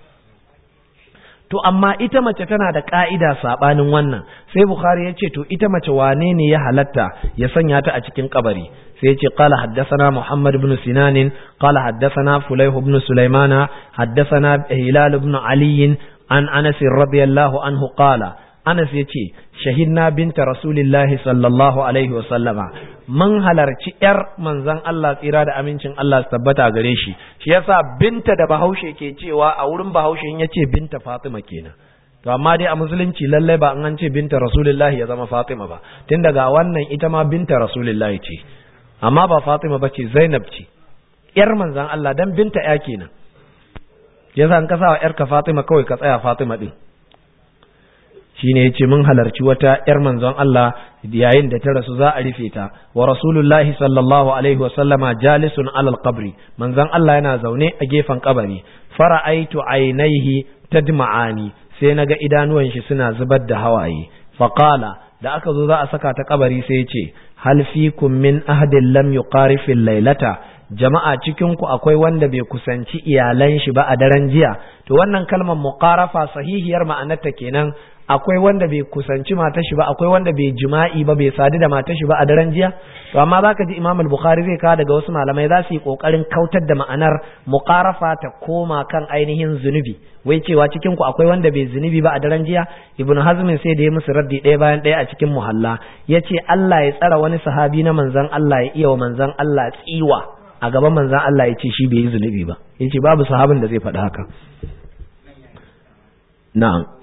to amma ita mace tana da ka'ida sabanin wannan sai bukhari ya ce to ita mace wane ne ya halatta ya sanya ta a cikin kabari sai ya ce qala haddathana muhammad ibn sinan qala haddathana fulayh ibn sulaimana haddathana hilal ibn ali an anas radiyallahu anhu qala anas yace shahidna binta rasulillahi sallallahu alaihi wa sallama mun halarci yar manzon Allah tsira da amincin Allah su tabbata gare shi shi yasa binta da bahaushe ke cewa a wurin bahaushe in yace binta Fatima kenan to amma dai a musulunci lallai ba an ce binta rasulillahi ya zama Fatima ba tun daga wannan ita ma binta rasulillahi ce amma ba Fatima ba ce Zainab ce yar manzon Allah dan binta ya kenan yasa an kasa wa yarka Fatima kawai ka tsaya Fatima din shine yace mun halarci wata yar manzon Allah yayin da ta rasu za a rufe ta wa rasulullahi sallallahu alaihi wa sallama jalisun alal qabri manzon Allah yana zaune a gefen kabari fara'aitu ainaihi tadma'ani sai naga idanuwan shi suna zubar da hawaye faqala da aka zo za a saka ta kabari sai yace hal fikum min ahadin lam yuqarifil laylata jama'a cikin ku akwai wanda bai kusanci iyalan shi ba a daren jiya to wannan kalmar muqarafa sahihiyar ma'anarta kenan akwai wanda bai kusanci matar shi ba akwai wanda bai jima'i ba bai sadu da matar shi ba a daren jiya to amma zaka ji Imam al-Bukhari zai kawo daga wasu malamai za su yi kokarin kautar da ma'anar muqarafa ta koma kan ainihin zunubi wai cewa cikin ku akwai wanda bai zunubi ba a daren jiya Ibn Hazm sai da ya musu raddi ɗaya bayan ɗaya a cikin muhalla yace Allah ya tsara wani sahabi na manzon Allah ya iya wa manzon Allah tsiwa a gaban manzon Allah ya ce shi bai yi zunubi ba yace babu sahabin da zai faɗi haka na'am